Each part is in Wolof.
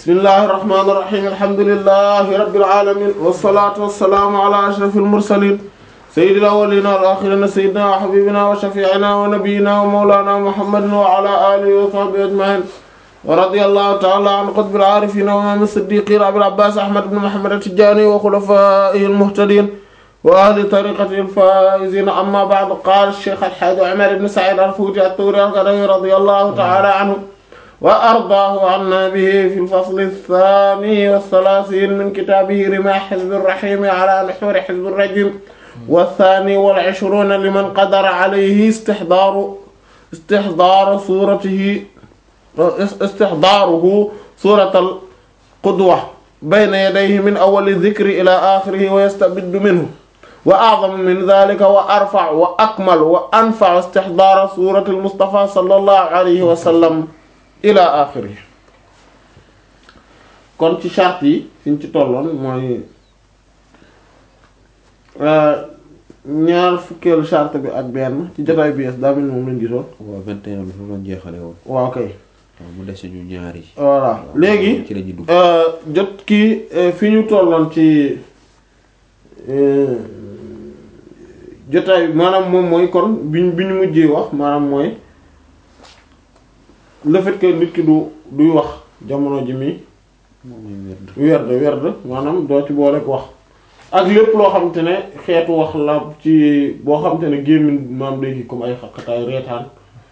bismillahi irrahmani irrahim alhamdulilahi rabbil alamin wassalatu wassalaamu ala ashrafil mursalin sayyidil awwalina wal akhirina sayyidina wa habibina wa shafi'ina wa nabiyyina wa mawlana muhammadin wa ala alihi wa sahbihi ajma'in wa radiyallahu ta'ala an qutbil arifin wa imam as-siddiqin abil abbas ahmad ibn muhammad at-tijani wa khulafaihi al-muhtadin wa ahli tariqatihi al-faizin amma ba'd qala ash-shaykh al-hajj umar ibn sa'id al-futi at-turi al-qadawi radiyallahu ta'ala anhu وأرضاه عنا به في الفصل الثاني والثلاثين من كتابه رماح حزب الرحيم على محور حزب الرجيم والثاني والعشرون لمن قدر عليه استحضار استحضار صورته استحضاره صورة القدوة بين يديه من أول الذكر إلى آخره ويستبد منه وأعظم من ذلك وأرفع وأكمل وأنفع استحضار صورة المصطفى صلى الله عليه وسلم ila axiri kon ci charte yi fiñ ci tolloon mooy ñaar fukkeelu charte bi ak benn ci jotaay bi es daa mel moom lañ gisoon waaw 21 bi foofu lañ jeexale woon waaw kay waaw mu dese ñu ñaar yi voilà léegi ci la ñuy dugg jot kii fi ñu tolloon ci jotaay maanaam moom mooy kon biñ bi ñu mujjee wax maanaam mooy le fait que nit ki du duy wax jamono ji mi moom mooy werd werd werd maanaam doo ci boole wax ak lépp loo xamante ne xeetu wax la ci boo xamante ne gémmiñ maam day ki comme ay xaqataay reetaan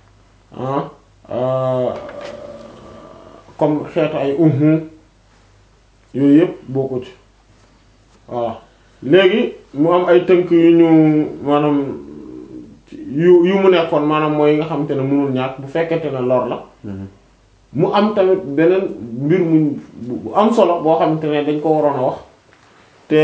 ah comme xeetu ay uhu yooyu yëpp bokku ci voilà léegi mu am ay tënk yu ñu maanaam yu yu mu nekkoon maanaam mooy yi nga xamante ne mënul ñàkk bu fekkente ne lor la mu am tamit beneen mbir mu bu am solo boo xamante ne dañ ko waroon a wax te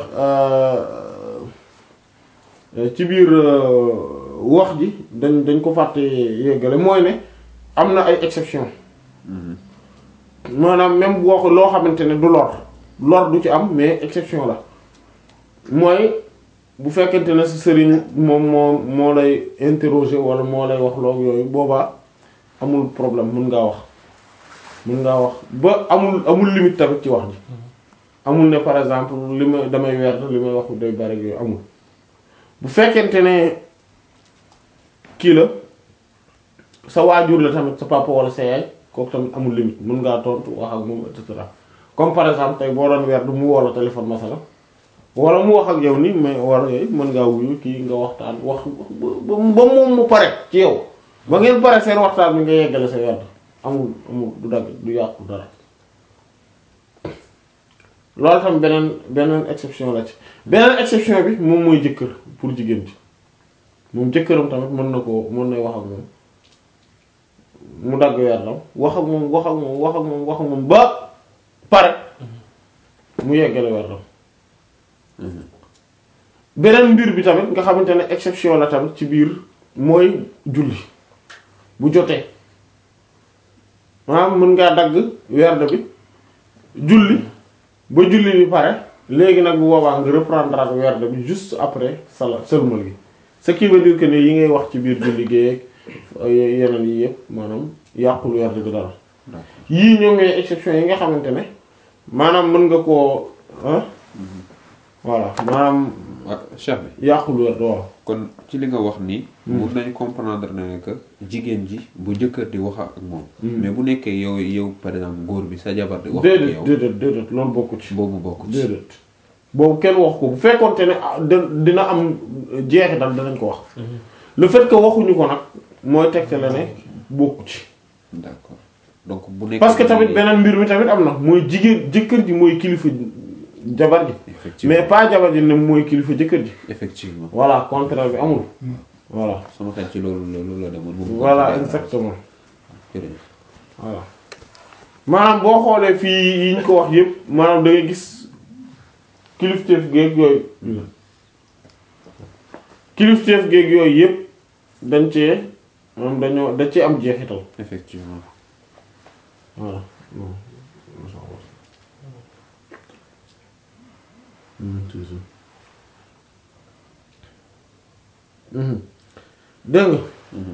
ci biir wax ji dañ dañ ko fàtte yéggale mooy ne am na ay exception maanaam même bu wax loo xamante ne du lor lor du ci am mais exception la mooy bu fekkente ne sa sëriñ moom moo moo lay interroger wala moo lay wax loog yooyu boobaa amul problème mën ngaa wax mën ngaa wax ba amul amul limite tamit ci wax ji amul ne par exemple li ma damay weer li may wax day bari yooyu amul bu fekkente ne kii la sa waajur la tamit sa papa wala sa yaay kooku tamit amul limite mën ngaa tontu wax ak moom et cetera comme par exemple tey boo doon weer du mu woo la téléphone masala wala mu wax ak yow ni mais war yooyu mën ngaa wuyu kii nga waxtaan wax ba moom mu pare ci yow ba ngeen pare seen waxtaan bi nga yeggale sa werd amul amul du dagg du yàqu dara loolu tam beneen beneen exception la ci beneen exception bi moom mooy jëkkër pour jigéen ci moom jëkkëram tamit mën na ko mën na wax ak moom mu dagg werdam wax ak moom wax ak moom wax ak moom wax ak moom ba pare mu yeggale werdam beneen mbir bi tamit nga xamante ne exception la tamit ci biir mooy julli bu jotee maanaam mën ngaa dagg werd bi julli ba julli bi pare léegi nag bu boobaa nga reprendre ak werd bi juste après sala sëlmal gi ce qui veut dire que ne yi ngay wax ci biir julli géeg yeneen yi yëpp maanaam yàqul werd bi dara yii ñoom ñooy exception yi nga xamante ne maanaam mën nga koo voilà maanaam waaw chef bi yàqul werd waaw kon ci li nga wax nii mun nañ comprendre ne que jigéen ji bu jëkkër di wax ak moom mais bu nekkee yow yow par exemple góor bi sa jabar di wax ak déedéet yow déedéet déedéet loolu bokku ci boobu bokk ci déedéet boobu kenn wax ko bu fekkoonte ne ah da- dina am jeexital danañ ko wax le fait que waxuñu ko nag mooy tegte la ne bokku ci d'accord donc bu nekkee parce que tamit beneen mbir mi tamit am na mooy jigéen jëkkër ji mooy kilifa jabar ji effectivement mais pas jabar ji ne mooy kilifa jëkkër ji effectivement voilà contraire bi amul voilà sama xel ci loolu loolu la demoon moom voilà exactement jërëjëf voilà maanaam boo xoolee fii yi ñu ko wax yëpp maanaam da ngay gis kilifteef géeg yooyu kilifteef géeg yooyu yëpp dañ cee moom dañoo dañ cee am jeexital effectivement voilà dégg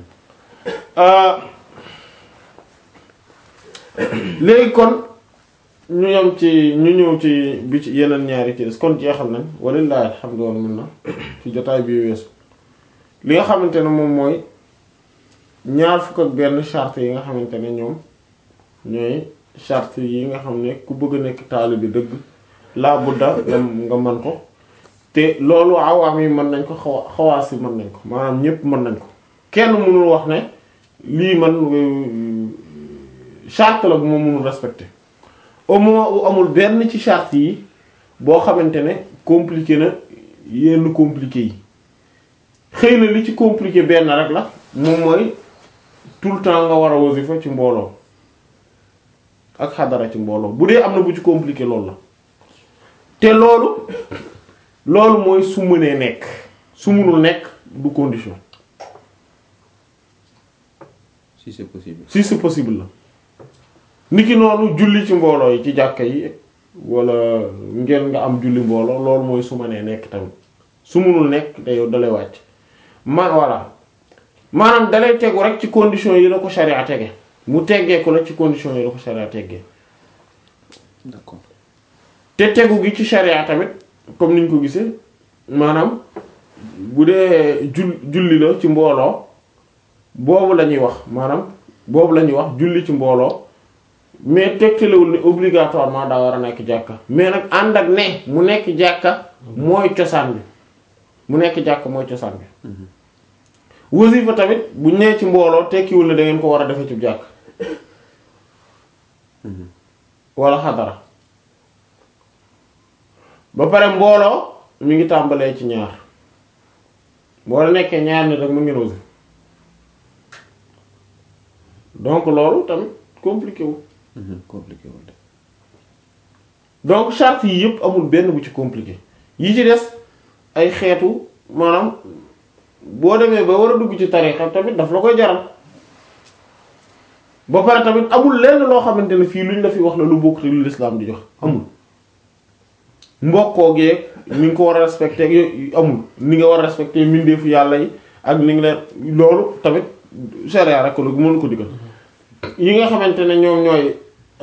nga léegi kon ñu yem ci ñu ñëw ci bi ci yeneen ñaari ci des kon jeexal nañ walillahi alhamdu wal minna ci jotaay bi weesu li nga xamante ne moom mooy ñaar fukk ak benn charte yi nga xamante ne ñoom ñooy charte yi nga xam ne ku bëgg a nekk taalibe bi dëgg laa budda nga nga mën ko te loolu awaam yi mën nañ ko xawa xawaas yi mën nañ ko maanaam ñépp mën nañ ko kenn mënul wax ne lii man charte la bu ma mënul respecter au moment où amul benn ci charte yi boo xamante ne compliqué na yenn compliqué yi xëy na li ci compliqué benn rek la moom mooy tout le temps nga war a wasifa ci mbooloo ak xadara ci mbooloo bu dee am na bu ci compliqué loolu la te loolu loolu mooy su mënee nekk su mënul nekk du condition si c'est possible si c'est possible la niki noonu julli ci mbooloo yi ci jàkka yi wala ngeen nga am julli mbooloo loolu mooy su mënee nekk tamit su mënul nekk te yow dalay wàcc ma voilà maanaam dalay tegu rek ci condition yi la ko sharia tege mu teggee ko la ci condition yi la ko sharia teggee d'accord te tegu gi ci sharia tamit comme niñ ko gisee maanaam bu dee jul julli la ci mbooloo boobu la ñuy wax maanaam boobu la ñuy wax julli ci mbooloo mais tegtalewul ne obligatoirement daa war a nekk jàkka mais nag ànd ak ne mu nekk jàkka mooy cosaan bi mu nekk jàkka mooy cosaan bi wasifa tamit bu nee ci mbooloo tekkiwul ne da ngeen ko war a defee ci jàkk wala xadara ba pare mbooloo mi ngi tàmbalee ci ñaar boo la nekkee ñaar nit rek mu ngeen wasifa donc loolu tamit compliqué wu compliqué wul de donc charte yi yëpp amul benn bu ci compliqué yi ci des ay xeetu maanaam boo demee ba war a dugg ci tarixa tamit daf la koy jaral ba pare tamit amul lenn loo xamante ne fii luñ la fi wax la lu bokk te lu lislaam di jox amul mbokkoo geeg ni nga ko war a respecté ak yooyu amul ni nga war a respecté mbindeefu yàlla yi ak ni nga leen loolu tamit sharia rek la mënu ko digal yi nga xamante ne ñoom ñooy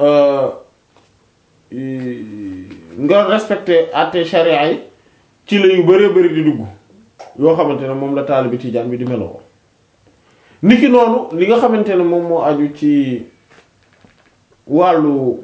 nga respecté àtte sharia yi ci la yu bëree bëri di dugg yoo xamante ne moom la taalibi tijaan bi di meloo niki noonu li nga xamante ne moom moo aju ci wàllu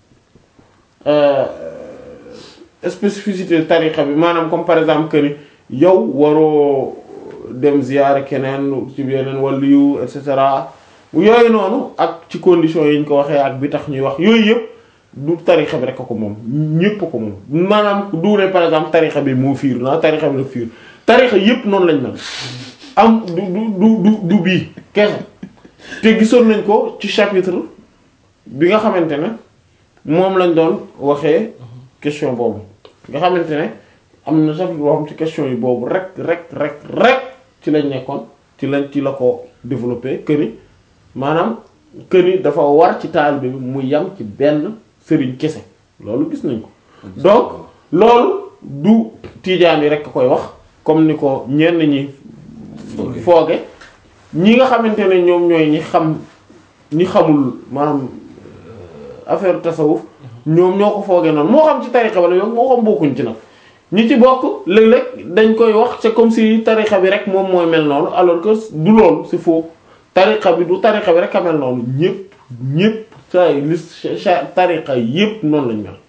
spécificité tariqa bi maanaam comme par exemple que ni yow waroo dem ziyaare keneen ci yeneen wàllu yu et cetera yooyu noonu ak ci conditions yi ñu ko waxee ak bi tax ñuy wax yooyu yëpp du tarixa bi rek ko moom ñépp ko moom maanaam du ne par exemple tarixa bi moo fiir na tarixa bi la fiir tarixa yépp noonu lañ mel am du du du du bii kese te gisoon nañ ko ci chapitre bi nga xamante ne moom lañ doon waxee question boobu nga xamante ne am na chapitre boo xam ci question yi boobu rek rek rek rek ci lañ nekkoon ci lañ ci la ko développé que ni maanaam que ni dafa war ci taalibe bi mu yam ci benn sëriñ kese loolu gis nañ ko donc loolu du tiijaan yi rekk koy wax comme ni ko ñenn ñi fooge ñi nga xamante ne ñoom ñooy ñi xam ñi xamul maanaam affaire tasawuf ñoom ñoo ko fooge noonu moo xam ci tarixa wala yow moo xam bokkuñ ci nag ñi ci bokk léeg-léeg dañ koy wax c'est comme si tarixa bi rek moom mooy mel noonu alors que du loolu c'est faux tarixa bi du tarixa bi rek a mel noonu ñépp ñépp saa yi li tariqa yépp noonu lañ mel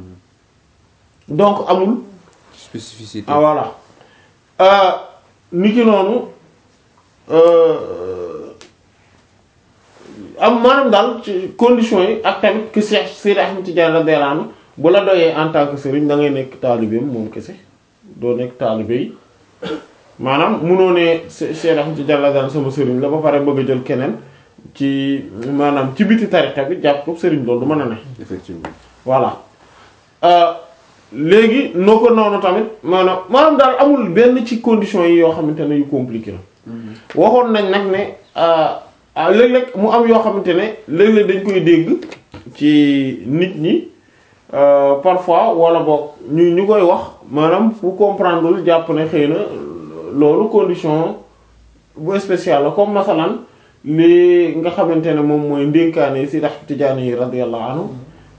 donc amul spécificité ah voilà ni ki noonu am maanaam daal ci conditions yi ak tamit que Cheikh Seydi Ahmed Tidiane radiyallahu anhu bu la doyee en tant que sëriñ da ngay nekk taalibeem moom kese doo nekk taalibe yi maanaam munoo ne Seydi Ahmed Tidiane radiyallahu anhu sama sëriñ la ba pare bëgg a jël keneen ci maanaam ci biti tariqa bi jàpp ko sëriñ loolu du mën a ne effectivement voilà léegi noo ko noonu tamit maanaam maanaam daal amul benn ci conditions yi yoo xamante ne yu compliqué la waxoon nañ nag ne léeg-léeg mu am yoo xamante ne léeg-léeg dañ koy dégg ci nit ñi parfois wala boog ñu ñu koy wax maanaam fu comprendreul jàpp ne xëy na loolu condition bu spéciale la comme masalan li nga xamante ne moom mooy ndénkaane si dax tijaani yi radiyallahu anhu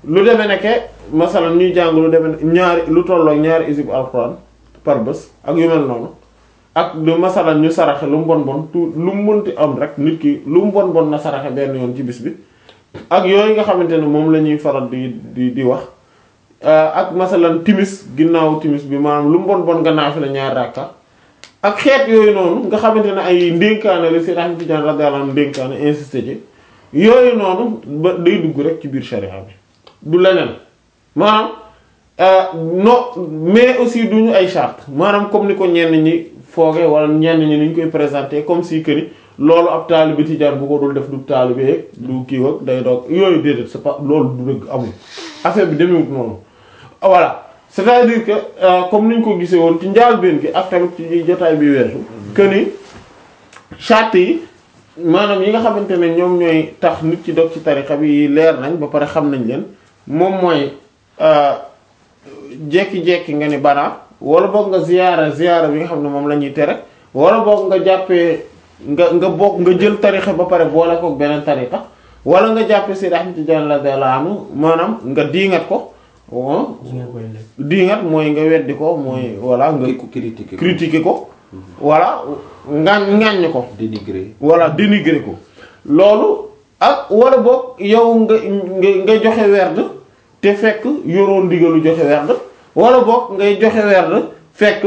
lu demee nekke masalan ñuy jàng lu demee ñaari lu tolloo ñaari isib alxuraan par bés ak yu mel noonu ak lu masalan ñu saraxe lu mu bon bon tout lu mu mënti am rek nit ki lu mu bon bon na saraxe benn yoon ci bis bi ak yooyu nga xamante ne moom la ñuy faral di di di wax ak masalan timis ginnaaw timis bi maanaam lu mu bon bon nga naafi la ñaari rakka ak xeet yooyu noonu nga xamante ne ay ndénkaane la si Ahmad Tijaan radiyallahu anhu ndénkaane insisté ci yooyu noonu ba day dugg rek ci biir sharia bi du leneen maanaam non mais aussi duñu ay charte maanaam comme ni ko ñenn ñi fooge wala ñenn ñi ni ñu koy présenter comme si que ni loolu ab taalibe tijaan bu ko dul def du taalibe du kii ak day doog yooyu déedéet c'est pas loolu du dëgg amul affaire bi demewut noonu voilà c'est-à-dire que comme ni ñu ko gisee woon ci njaalbeen gi ak tamit ci jotaay bi weesu que ni charte yi maanaam yi nga xamante ne ñoom ñooy tax nit ci dog ci tarixa bi leer nañ ba pare xam nañ leen moom mooy jekki-jekki nga ni bana wala boog nga ziyaara ziyaara bi nga xam ne moom la ñuy tere wala boog nga jàppee nga nga bokk nga jël tarixa ba pare boole kook beneen tarixa wala nga jàppee Seydi Ahmad Tijaan radiyallahu anhu maanaam nga diingat ko diingat mooy nga weddi ko mooy voilà nga critiquer critiquer ko voilà ngaañ ngaañ ko dénigrer voilà dénigrer ko loolu ak wala boog yow nga nga nga joxe werd te fekk yoroo ndigalu joxe werd wala boog ngay joxe werd fekk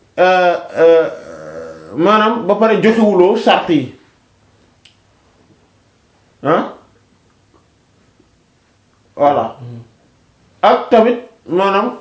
maanaam ba pare joxewuloo charte yi ah voilà ak tamit maanaam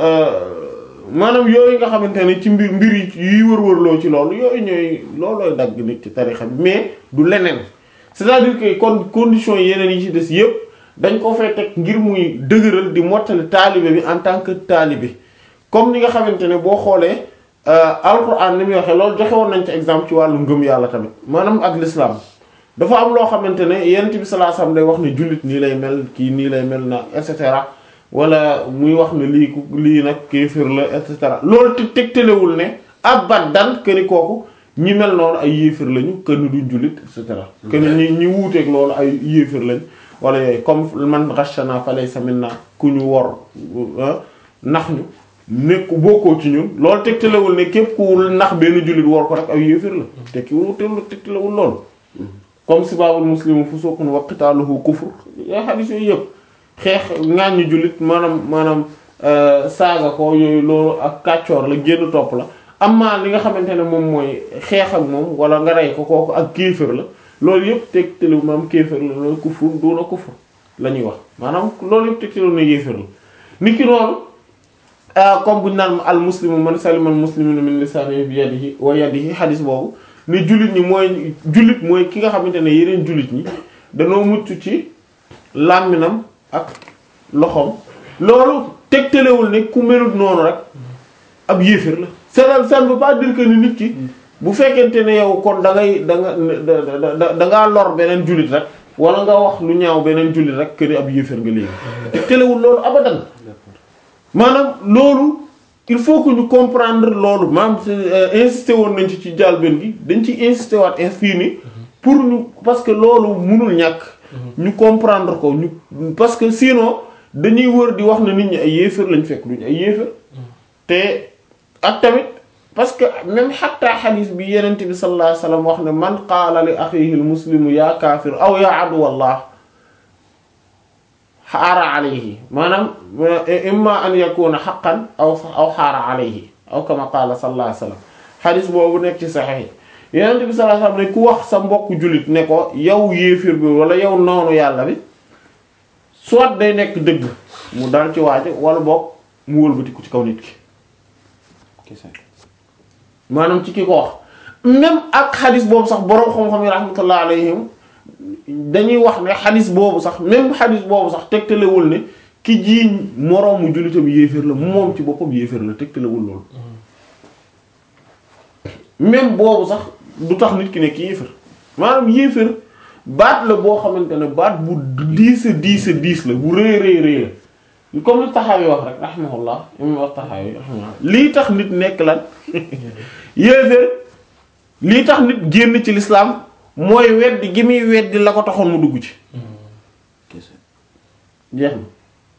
maanaam yooyu nga xamante ne ci mbir mbir yi wër-wërloo ci loolu yooyu ñooy loolooy dagg nit ci tarixa bi mais du leneen c'est-à-dire que kon conditions yeneen yi ci des yépp dañ ko fay teg ngir muy dëgëral di mottali taalibe bi en tant que taalibe comme ni nga xamante ne boo xoolee alquran ni muy waxee loolu joxe woon nañ ci exemple ci wàllu ngëm yàlla tamit maanaam ak l'islam dafa am loo xamante ne yonent bi sallallahu alayhi wasallam day wax ne jullit nii lay mel kii nii lay mel na et cetera wala muy wax ne lii ku lii nag kéefër la et cetera loolu te tegtalewul ne abadan que ni kooku ñi mel noonu ay yéefër lañu que ni duñ jullit et cetera. que ni ñi ñi wuuteeg loolu ay yéefër lañ wala yooyu comme man ghashana falaysa minna ku ñu wor nax ñu nekk bokkoo ci ñun loolu tegtalewul ne képp ku nax benn jullit wor ko rek ay yéefër la tekkiwul tegtalewul loolu. comme sibaabul muslimu fusuqun wa qitaaluhu kufr yaa xadis yooyu yëpp xeex ŋàññi jullit maanaam maanaam saaga ko yooyu loolu ak kàccoor la génn topp la amma li nga xamante ne moom mooy xeex ak moom wala nga rey ko kooku ak kéefër la loolu yëpp tegtalu maanaam kéefër la loolu kufur duuna kufur la ñuy wax maanaam loolu yëpp tegtalu na yéefër la nit ki noonu comme buñu naan al muslimu man salima al muslimuna min lisanihi bi yadihi wa yadihi xadis boobu ne jullit ñi mooy jullit mooy ki nga xamante ne yeneen jullit ñi danoo mucc ci làmminam ak loxoom loolu tegtalewul ne ku melut noonu rek ab yéeféer la ça ça ne veut pas dire que ni nit ki bu fekkente ne yow kon da ngay da nga da da ngaa lor beneen jullit rek wala nga wax lu ñaaw beneen jullit rek que ni ab yéeféer nga léegi tegtalewul loolu abadan maanaam loolu il faut que ñu comprendre loolu maanaam insister woon nañ ci ci jàlben gi dañ ci insister waat fii ni pour ñu parce que loolu mënul ñàkk ñu comprendre ko ñu parce que sinon dañuy wër di wax na nit ñi ay yéefar lañ fekk duñu ay yéefar te ak tamit parce que même xatta xadis bi yenente bi sallallahu alayhi wasallam wax ne man qaala li axihi al muslimu ya kaafir aw ya aduwallah xaara alayhi maanaam imma an yakuna xaqan aw aw xaara alayhi aw kama qaala sallallahu alayhi wasallam xadis boobu nekk ci saxiix yonent bi sallallahu alayhi wasallam ne ku wax sa mbokk jullit ne ko yow yéefir bi wala yow noonu yàlla bi soit day nekk dëgg mu dal ci waaje wala boog mu wëlbatiku ci kaw nit ki maanaam ci ki ko wax même ak xadis boobu sax boroom xam-xam yi rahmatullah alayhim dañuy wax ne xadis boobu sax même xadis boobu sax tegtalewul ne ki jiiñ moroomu jullitam yéeféer la moom ci boppam yéeféer la tegtalewul loolu même boobu sax du tax nit ki nekk yéeféer maanaam yéeféer baat la boo xamante ne baat bu diis a diis a diis la bu rëy rëy rëy la comme li taxawi wax rek rahimahullah imam wax taxawi rahimahullah lii tax nit nekk lan yéeféer lii tax nit génn ci l'islam mooy weddi gi muy weddi la ko taxoon mu dugg ci jeex na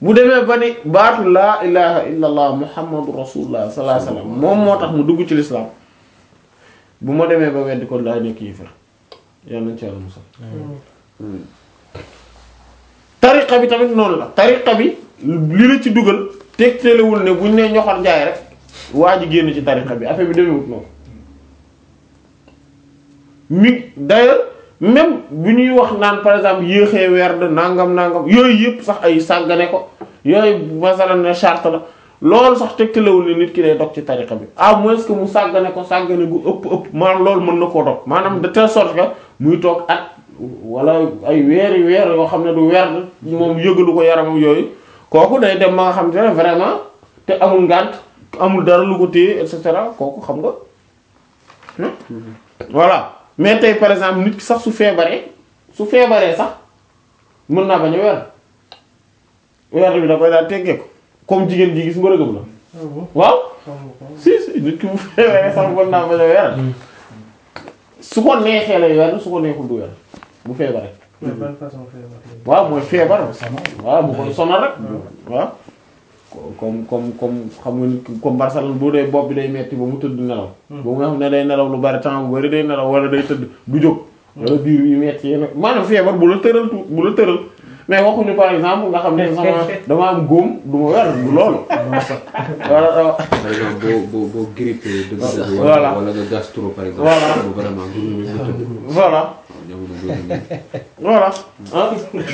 bu demee ba ni baatu laa ilaha illa allah muhammadu rasulullah sallallahu alayhi wasallam moom moo tax mu dugg ci lislaam bu ma demee ba weddi ko laay nekk yéefar yàlla nañ ci yàlla musal tariqa bi tamit noonu la tariqa bi li la ci dugal tegtalewul ne buñ nee ñoxor njaay rek waa ji génn ci tariqa bi affaire bi demewut noonu mi d'ailleurs même bu ñuy wax naan par exemple yéexee weer de nangam nangam yooyu yëpp sax ay sàggane ko yooyu masalan ne charte la loolu sax tegtalewul ne nit ki day dog ci tariqa bi à moins que mu sàggane ko sàggane gu ëpp ëpp maanaam loolu mën na koo dog maanaam de telle sorte que muy toog at wala ay weeri weer yoo xam ne du weer moom yëgalu ko yaramam yooyu kooku day dem ba nga xam te ne vraiment te amul ngànt amul dara lu ko téye et cetera kooku xam nga voilà mais tey par exemple nit ki sax su feebaree su feebaree sax mën naa bañ a weer weer bi da koy daal teggee ko comme jigéen ji gis mbërëgëm la waaw si si nit ki bu feebaree sax mën naa bañ a weer su ko neexee lay weer su ko neexul du weer bu feebaree mais ban façon feebar la. waaw mooy feebar waaw bu koy sonal rek waaw comme comme comme xam nga nit ki comme Barcelone bu dee bopp bi day metti ba mu tëdd nelaw ba nga xam ne day nelaw lu bari temps bu bari day nelaw wala day tëdd du jóg wala biir bi metti yéen maanaam feebar bu la tëral tu bu la tëral mais waxuñu par exemple nga xam ne sama dama am góom du ma weer du loolu wala par exemple boo boo boo grippé dëgg dëgg Voilà. wala wala nga gastro par exemple Voilà. bu vraiment journée bi nga tëdd voilà jamono boobu nii voilà ah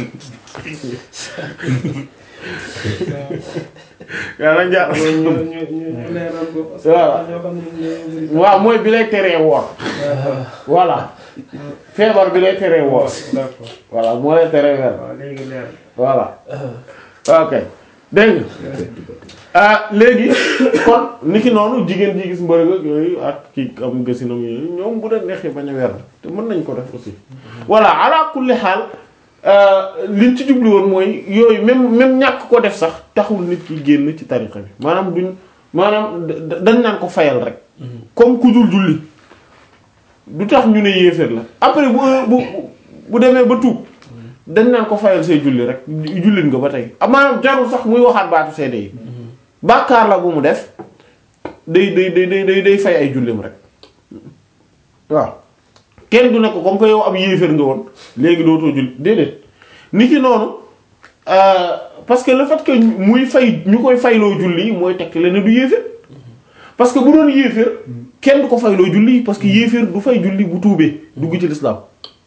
yàlla njaar ñu ñu ñu ñu leeral ko. parce que Voilà. ñoo xam ne ñu waaw mooy bi lay teree woor voilà feebar bi lay teree woor d'accord voilà moo lay teree weer waaw léegi leer voilà ok dégg nga ah léegi kon niki noonu jigéen ji gis mbërëg ak yooyu ak kii am gësinam yooyu ñoom bu dee neexee bañ a weer te mën nañ ko def aussi voilà ala kulli xaal liñ ci jublu woon mooy yooyu même même ñàkk ko def sax taxul nit ki génn ci tariqa bi maanaam duñ maanaam da- dañ naan ko fayal rek comme ku dul julli du tax ñu ne yéeféer la après bu bu bu demee ba tuub dañ naan ko fayal say julli rek jullit nga ba tey maanaam jarul sax muy waxaat baatu seede yi bàkkaar la bu mu def day day day day day day fay ay jullim rek waaw kenn du ne ko comme que yow am yéeféer nga woon léegi dootoo julli déedéet ni ki noonu euh, parce que le fait que muy fay ñu koy fayloo julli mooy tekk la ne du yéeféer parce que bu doon yéeféer kenn du ko fayloo julli parce que yéeféer du fay julli bu tuubee dugg ci lislaam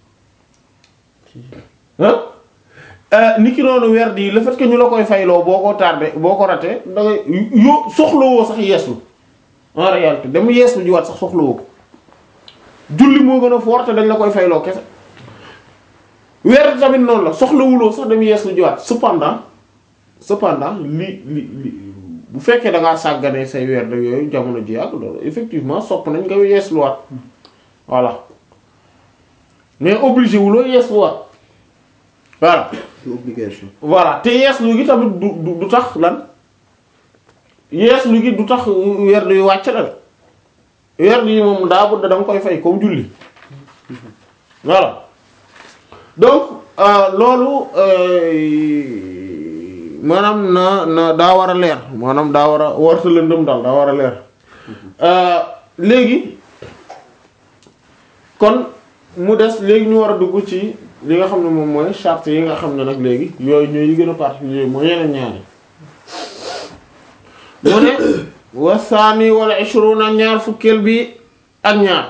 ah ni ki noonu weer di le fait que ñu la koy fayloo boo ko tardé boo ko raté da ngay yo soxlawoo sax yeeslu en réalité dem yeeslu jiwaat sax soxlawoo ko julli moo gën a fort te dañ la koy fayloo kese weer tamit noonu la soxlawuloo sax dem yeeslu jiwaat cependant cependant li li li bu fekkee da ngaa sàgganee say weer de yooyu jamono ji yàgg loolu effectivement sopp nañ nga yeesluwaat voilà mais obligé wuloo yeesluwaat voilà c'est obligation voilà te yeeslu gi tamit du du du tax lan yeeslu gi du tax weer yu wàcc la de weer yi moom daa bëgg da nga koy fay comme julli voilà donc euh, loolu euh, maanaam na na daa war a leer maanaam daa war a warta lëndëm daal daa war a leer euh, léegi kon mu des léegi ñu war a dugg ci li nga xam ne moom mooy charte yi nga xam ne nag léegi yooyu ñooy yi gën a particulier mooy yeneen ñaari mu ne wasaani wala ishruna ñaar fukkeel bi ak ñaar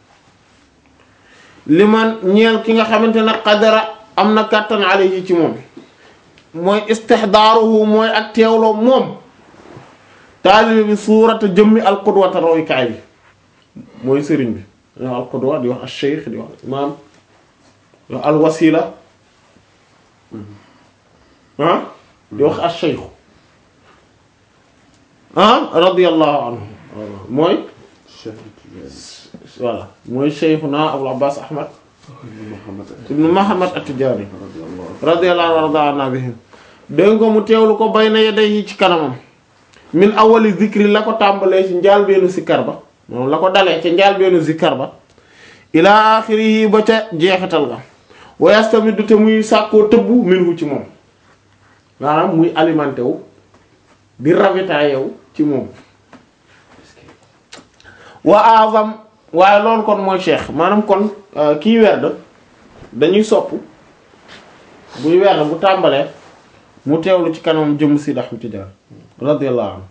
li man ñeel ki nga xamante ne qadara am na kàttan alayhi ci moom mooy istihdaaruhu mooy ak teewloo moom taalibe bi suurata jëmmi alqudwata roykaay bi mooy sëriñ bi di wax alqudwa di wax al-shaykh di wax imaam di wax alwasila ah di wax al-shaykh ah radiyallahu anhu mooy voilà mooy shaykhuna Abul Abbas Ahmad ibn Muhammad at-Tijani radiyallahu anhu warda bihim dégg nga mu teewlu ko bayna yadayhi ci kanamam min awali zikri la ko tàmbalee ci njaalbeenu zikkar ba moom la ko dalee ca njaalbeenu zikkar ba ila axirihi ba ca jeexital ga wa yastamidu te muy sàkkoo tëbbu minhu ci moom maanaam muy alimenté wu di ravitaillé wu ci moom wa azam waaye loolu kon mooy cheikh maanaam kon euh, kii werd dañuy sopp buy werd bu tàmbalee mu teewlu ci kanamam jëm si Ahmad Tijaan radiyallahu anhu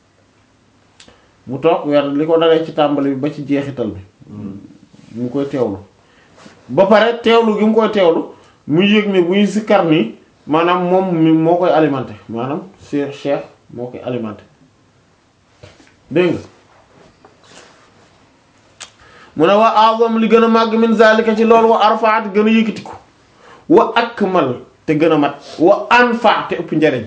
mu toog werd li ko dalee ci tàmbali bi ba ci jeexital bi mu koy teewlu ba pare teewlu gi mu koy teewlu muy yëg ne buy sikkar nii maanaam moom mi moo koy alimenté maanaam cheikh cheikh moo koy alimenté dégg nga mu ne wa azam li gën a màgg min zalika ci loolu wa arfaat gën a yëkkatiku wa akmal te gën a mat wa anfa te ëpp njariñ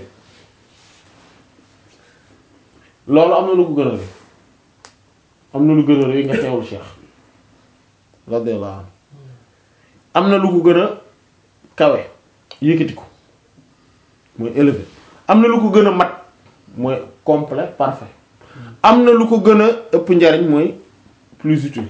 loolu am na lu ko gën a rëy am na lu gën a rëy nga teewlu cheikh radiyallahu anhu am na lu ko gën a kawe yëkkatiku mooy élevé am na lu ko gën a mat mooy complet parfait am na lu ko gën a ëpp njariñ mooy plus utile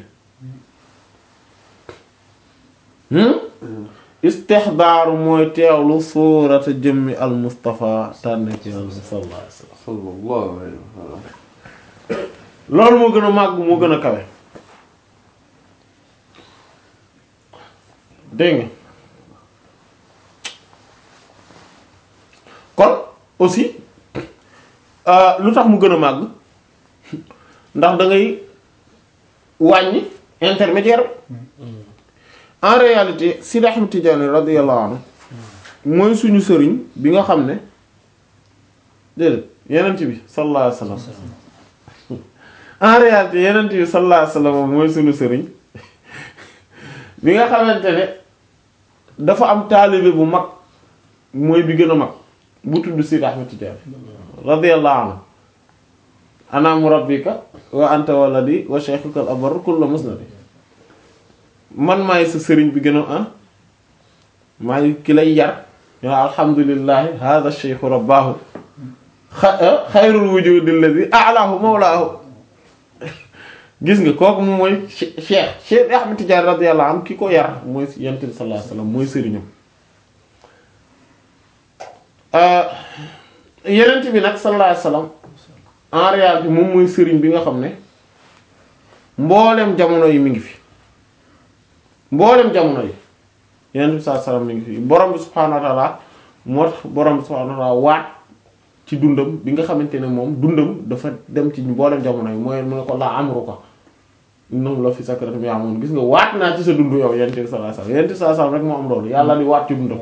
hmm istixdaaru mooy teewlu suurata jëmmi al Mustafa tànn ci yàlla sallallahu alayhi wasallam sallallahu alayhi wa sallam loolu moo gën a màgg moo gën a kawe dégg nga kon aussi euh, lu tax mu gën a màgg ndax da ngay wàññi intermédiaire en réalité Sidi Ahmed Tidiane radiyallahu anhu mooy suñu sëriñ bi nga xam ne déedéet yenent bi sallallahu alayhi wasallam en réalité yenent bi sallallahu alayhi wasallam mooy suñu sëriñ bi nga xamante ne dafa am taalibe bu mag mooy bi gën a mag bu tudd Sidi Ahmed Tidiane radiyallahu anhu ana murabbika wa anta waladi wa shaykhuka al abar kullu musnadi man maay sa sëriñ bi gën a ah maay ki lay yar yaa alhamdulillahi hadha shaykhu rabbahu xa xayrul wujudi alladhi a'lahu mawlahu gis nga kooku moom mooy cheikh cheikh Ahmed Tidiane radiyallahu anhu ki ko yar mooy yonent bi sallallahu alayhi wasallam mooy sëriñam yonent bi nag sallallahu alayhi wasallam en réalité moom mooy sëriñ bi nga xam ne mboolem jamono yi mi ngi fi mboolem jamono yi yonent bi sallallahu alayhi wasallam mi ngi fi borom bi subhaanahu wa ta'ala moo tax borom bi subhaanahu wa ta'ala waat ci dundam bi nga xamante ne moom dundam dafa dem ci mboolem jamono yi mooy mu ne ko la amruka innahum la fi sakratim ya'mahuun gis nga waat naa ci sa dund yow yonent bi sallallahu alayhi wasallam yonent bi sallallahu alayhi wasallam rek moo am loolu yàlla di waat ci dundam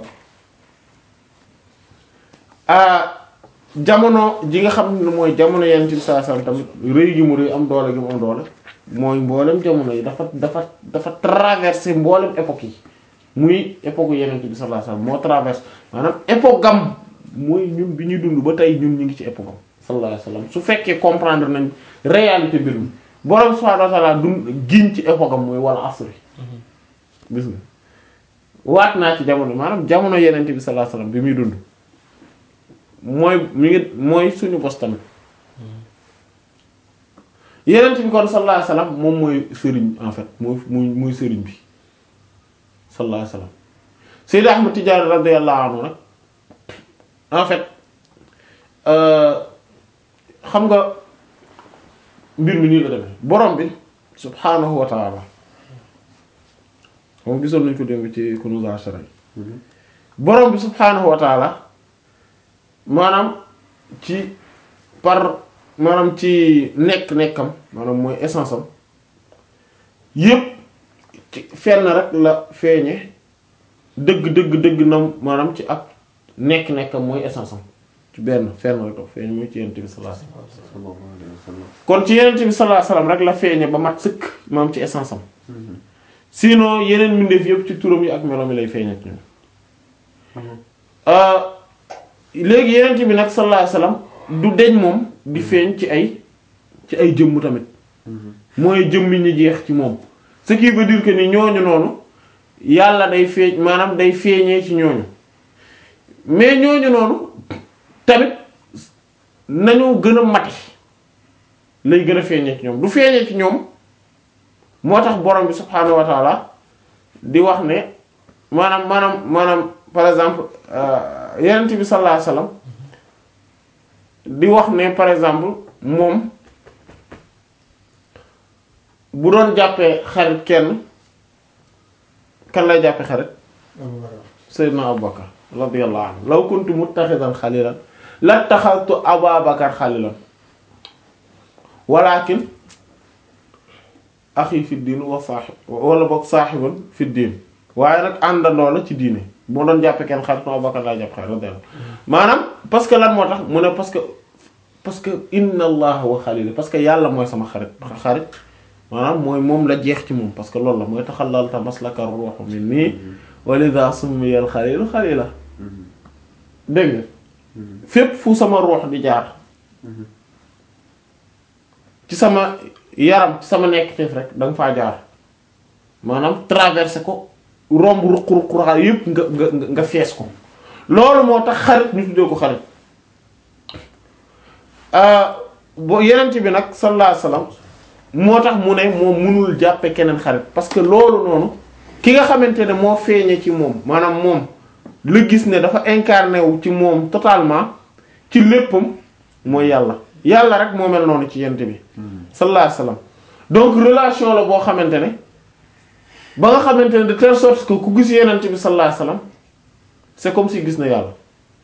jamono ji nga xam ne mooy jamono yonent bi sallallahu alayhi wasallam tamit rëy gi mu rëy am doole gi mu am doole mooy mboolem jamono yi dafa dafa dafa traversé mboolem époque yi muy époque yonent bi sallallahu alayhi wasallam moo traversé maanaam époque gam mooy ñun bi ñuy dund ba tey ñun ñu ngi ci époque am sallallahu alayhi wasallam su fekkee comprendre nañ réalité mbir mi borom subhanahu wa ta'ala dund giñ ci époque am mooy wala asri gis nga waat naa ci jamono maanaam jamono yonent bi sallallahu alayhi wasallam bi muy dund mooy mi ngi mooy suñu bos tamit yenent bi kon sallallahu alayhi wasallam moom mooy sëriñ en fait mooy mooy mooy sëriñ bi sallallahu alayhi wasallam Sayyid Ahmad Tidiane radiyallahu anhu nag en fait xam nga mbir mi nii la demee borom bi subhaanahu wa ta'ala moom gisoon nañ ko démb ci Kunûz al-Ashara borom bi subhaanahu wa ta'ala maanaam ci par maanaam ci nekk-nekkam maanaam mooy essence am yépp ci fenn rek la feeñe dëgg dëgg dëgg nam maanaam ci ak nekk-nekkam mooy essence am ci benn fenn rek la feeñe mooy ci yonent bi sallallahu alayhi wasallam sallallahu alayhi wa sallam kon ci yonent bi sallallahu alayhi wasallam rek la feeñe ba mat sëkk maanaam ci essence am sinon yeneen mbindeef yépp ci turam yi ak meloom yi lay feeñe ci ñoom léegi yenent bi nag sallallahu alayhi wasallam du deñ moom di feeñ ci ay ci ay jëmm tamit mooy jëmmi ñu jeex ci moom ce qui veut dire que ni ñooñu noonu yàlla day feeñ maanaam day feeñee ci ñooñu mais ñooñu noonu tamit nañu gën a mati lay gën a feeñee ci ñoom du feeñee ci ñoom moo tax borom bi subhaanahu wa taala di wax ne maanaam maanaam maanaam par exemple euh, yonent bi sallallahu alayhi wasallam di wax ne par exemple moom bu doon jàppee xarit kenn kan lay jàppee xarit Seydina Abubakar radiyallahu anhu law kuntu muttaxidan xalilan lattaxaltu Ababakar xalilan walakin axi fi diin wa saaxib wala boog saaxiban fi diin waaye nag àndandoo la ci diine moo doon jàppe kenn xarit no Abubakar laa jàpp xarit radiyallahu maanaam parce que lan moo tax mu ne parce que parce que inna allaha wa xalili parce que yàlla mooy sama xarit xarit maanaam mooy moom la jeex ci moom parce que loolu la mooy taxalalta maslaka ruuxu min nii walida summiyal xalilu xalila dégg nga fépp fu sama ruux di jaar ci sama yaram ci sama nekk teef rek da nga faa jaar maanaam traversé ko romb ruq-ruq yépp nga nga nga fees ko loolu moo tax xarit ñu tuddee ko xarit bo yenent bi nag sallallahu alayhi wasallam moo tax mu ne moom mënul jàppe keneen xarit parce que loolu noonu ki nga xamante ne moo feeñe ci moom maanaam moom la gis ne dafa incarné wu ci moom totalement ci léppam mooy yàlla yàlla rek moo mel noonu ci yent bi sallallahu alayhi wasallam donc relation la boo xamante ne ba nga xamante ne de telle sorte que ku gis yenent bi sallallahu alayhi wasallam c'est comme si gis na yàlla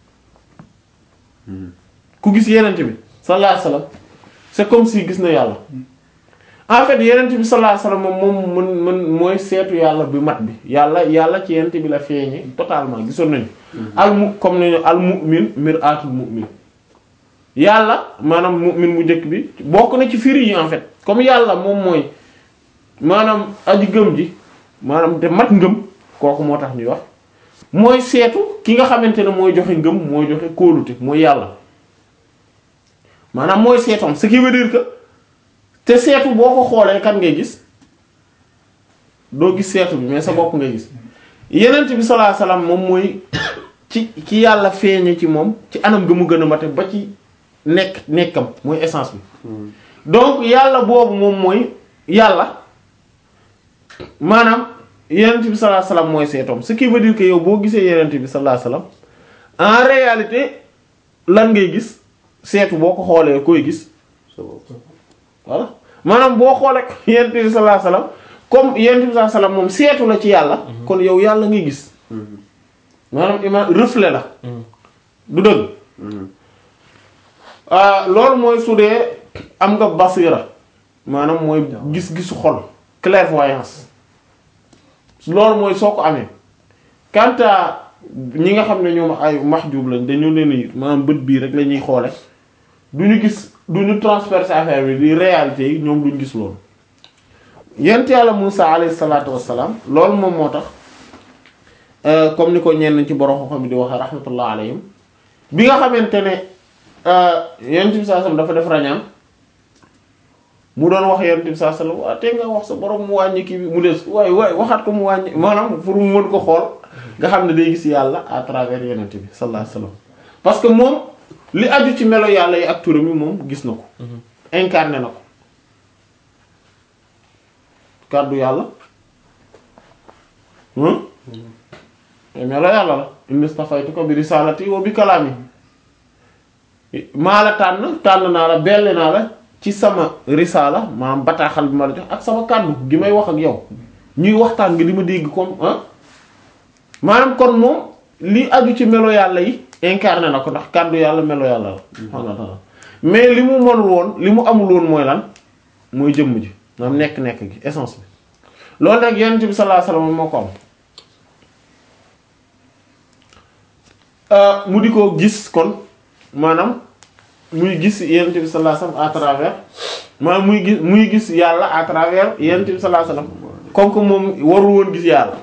ku gis yenent bi sallallahu alayhi wasallam c'est comme si gis na yàlla en fait yenent bi sallallahu alayhi wasallam moom moom mën mën mooy seetu yàlla bi mat bi yàlla yàlla ci yenent bi la feeñe totalement gisoon nañu al mu comme nañu al mu'min mir'atul mu'min yàlla maanaam mu'min mu njëkk bi bokk na ci firi yi en fait comme yàlla moom mooy maanaam aji gëm ji maanaam te mat ngëm kooku moo tax ñuy wax mooy seetu ki nga xamante ne mooy joxe ngëm mooy joxe kóolute mooy yàlla maanaam mooy seetoom ce qui veut dire que te seetu boo ko xoolee kan ngay gis doo gis seetu bi mais sa bopp ngay gis yenent bi sallallahu alayhi wasallam moom mooy ci ci yàlla feeñe ci moom ci anam ga mu gën a mate ba ci nekk nekkam mooy essence bi donc yàlla boobu moom mooy yàlla maanaam yenent bi sallallahu alayhi wasallam mooy seetoom ce qui veut dire que yow boo gisee yenent bi sallallahu alayhi wasallam en réalité lan ngay gis seetu boo ko xoolee koy gis voilà maanaam boo xoolee yenent bi sallallahu alayhi wasallam comme yenent bi sallallahu alayhi wasallam moom seetu la ci yàlla kon yow yàlla ngay gis maanaam ima reflet la du dëgg loolu mooy su dee am nga basira maanaam mooy gis-gisu xol clairvoyance loolu mooy soo ko amee quant à ñi nga xam ne ñoom ay mahjub lañ dañu leen ni maanaam bët bii rek la ñuy xoole du ñu gis du ñu transpercer affaire bi di réalité yi ñoom duñ gis loolu yent yàlla Musa alayhi salaatu wassalaam loolu moom moo tax comme ni ko ñenn ci borom xam-xam di waxee rahmatullah alayhim bi nga xamante ne yent bi saa dafa def rañaan mu doon wax yent bi saa sallam waa te nga wax sa borom mu wàññi kii bi mu des waaye waaye waxaat ko mu wàññi maanaam pour mu mën ko xool nga xam ne day gis yàlla à travers yonent bi sallallahu alayhi wasallam parce que moom li aju ci melo yàlla yi ak turam yi moom gis na ko incarné na ko kàddu yàlla te melo yàlla la inni stafaytuka bi risalati wa bi kalami maa la tànn tànn naa la belle naa la ci sama risala maanaam bataaxal bi ma la jox ak sama kàddu gi may wax ak yow ñuy waxtaan nga di ma dégg comme ah maanaam kon moom li aju ci melo yàlla yi incarné na ko ndax kàddu yàlla melo yàlla la subhaanahu mais li mu mënul woon li mu amul woon mooy lan mooy jëmm ji maanaam nekk-nekk gi essence bi loolu nag yonent bi sallallahu alayhi wasallam moo ko am mu di ko gis kon maanaam muy gis yonent bi sallallahu alayhi wasallam à travers maanaam muy gis muy gis yàlla à travers yonent bi sallallahu alayhi wasallam comme que moom warul woon gis yàlla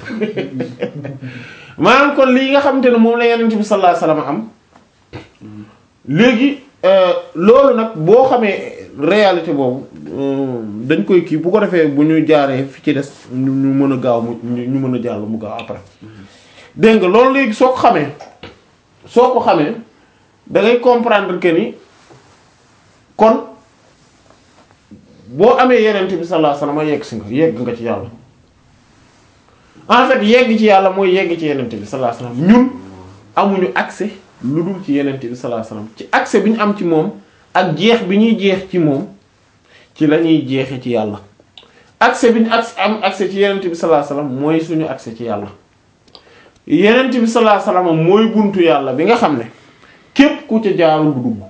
maanaam kon lii nga xamante ne moom la yonent bi sallallahu alayhi wasallam am léegi loolu nag boo xamee réalité boobu dañ koy kii bu ko defee bu ñu jaaree fi ci des ñu mën a gaaw mu ñu mën a jàll mu gaaw après dégg nga loolu léegi soo ko xamee soo ko xamee da ngay comprendre que ni kon boo amee yenent bi sallallahu alayhi wasallam yegg si nga yegg nga ci yàlla en fait yegg ci yàlla mooy yegg ci yenente bi sallallahu alayhi wasallam ñun amuñu accès lu dul ci yenente bi sallallahu alayhi wasallam ci accès bi ñu am ci moom ak jeex bi ñuy jeex ci moom ci la ñuy jeexe ci yàlla accès bi ñu accès am accès ci yenente bi sallallahu alayhi wasallam mooy suñu accès ci yàlla yenente bi sallallahu alayhi wasallam mooy buntu yàlla bi nga xam ne képp ku ca jaarul du dugg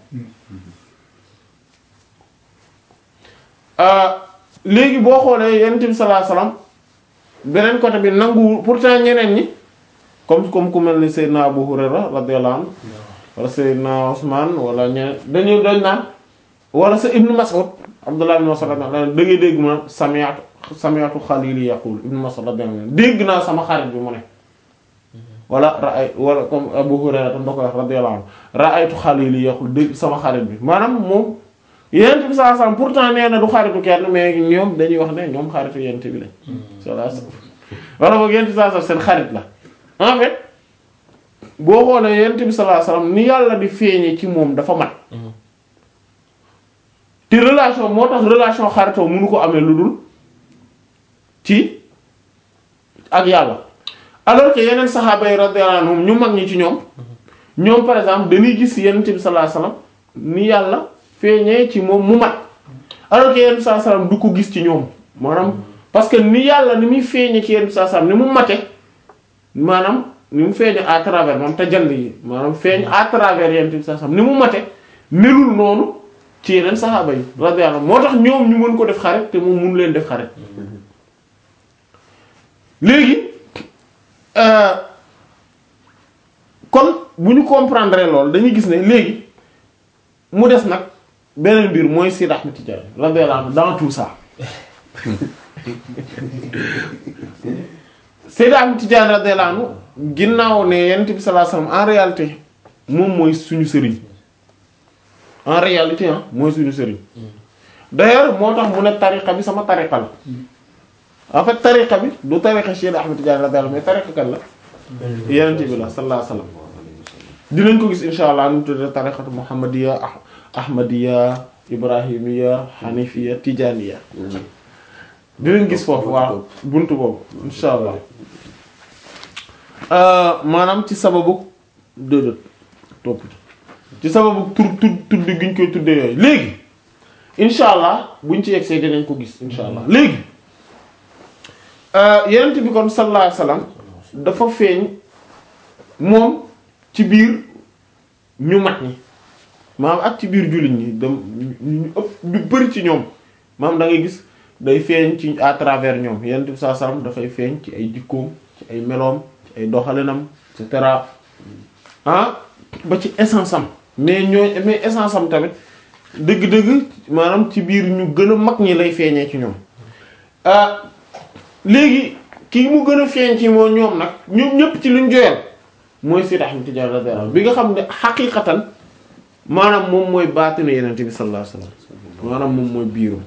léegi boo xoolee yenente bi sallallahu alayhi wasallam beneen côté bi nanguwul pourtant ñeneen ñi comme comme ku mel ni Seydina Abu Hurayra radiyallahu anhu wala Seydina Usman wala ñeneen dañu dañ naan wala sa Ibn Mas'ud Abdullah ibn Mas'ud da ngay dégg mu ne sami'tu sami'tu xalili yaqul Ibn Mas'ud radiyallahu anhu dégg naa sama xarit bi mu ne wala ra'ay wala comme Abu Hurayra tam da koy wax radiyallahu anhu ra'aytu xalili yaqul dégg sama xarit bi maanaam moom Yonent bi sallallahu alayhi wasallam pourtant nee na du xaritu kenn mais ñoom dañuy wax ne ñoom xaritu Yonent bi lañ sallallahu alayhi wasallam wala boog Yonent bi sallallahu alayhi wasallam seen xarit la en fait boo xoolee Yonent bi sallallahu alayhi wasallam ni yàlla di feeñee ci moom dafa mat te relation moo tax relation xaritoo mënu ko amee lu dul ci ak yàlla alors que yeneen saxaaba yi radiyallahu anhum ñu mag ñi ci ñoom ñoom par exemple dañuy gis Yonent bi sallallahu alayhi wasallam ni yàlla feeñee ci moom mu mat alors que Yonent bi sallallahu alayhi wasallam du ko gis ci ñoom maanaam parce que ni yàlla ni muy feeñee ci Yonent bi sallallahu alayhi wasallam ni mu mate maanaam ni mu feeñee à travers moom tajalli yi maanaam feeñ à travers Yonent bi sallallahu alayhi wasallam ni mu mate melul noonu ci yeneen saxaaba yi radiyallahu moo tax ñoom ñu mën ko def xarit te moom mënu leen def xarit léegi kon bu ñu comprendre loolu dañuy gis ne léegi mu des nag beneen mbir mooy Seydi Ahmed Tidiane radiyallahu anhu dans tout ça Seydi Ahmed Tidiane radiyallahu anhu ginnaaw ne Yonent bi sallallahu alayhi wasallam en réalité moom mooy suñu sëriñ en réalité ah mooy suñu sëriñ d'ailleurs moo tax mu ne tariqa bi sama tariqa la en fait tariqa bi du tariqa Cheikh Ahmed Tidiane radiyallahu mais tariqa kan la yenente bi la sallallahu alayhi wasallam dinañ ko gis insha allah nu mu tuddee tariqatu muhammadiya ah ahmadiya ibrahimiya hanifiya tijaniya dinañ gis foofu waaw buntu boobu insha allah maanaam ci sababu déedéet topp ci sababu tur tur tudd gi ñu koy tuddee yooyu léegi incha allah buñ ci yegsee dinañ ko gis incha allah léegi yenent bi kon sallallahu alayhi wasallam dafa feeñ moom ci biir ñu mat ñi maanaam ak ci biir jullit ñi dem ñu ëpp ñu bari ci ñoom maanaam da ngay gis day feeñ ci à travers ñoom yenent bi sallallahu alayhi wasallam dafay feeñ ci ay jikkoom ci ay meloom ci ay doxalinam et cetera ah ba ci essence am mais ñooy mais essence am tamit dëgg-dëgg maanaam ci biir ñu gën a mag ñi lay feeñee ci ñoom léegi kii mu gën a feeñ ci moo ñoom nag ñoom ñëpp ci luñ joyal mooy Seydi Ahmad Tidiane radiyallahu bi nga xam ne xaqiiqatan maanaam moom mooy baatinu Yonent bi sallallahu alayhi wasallam maanaam moom mooy biirum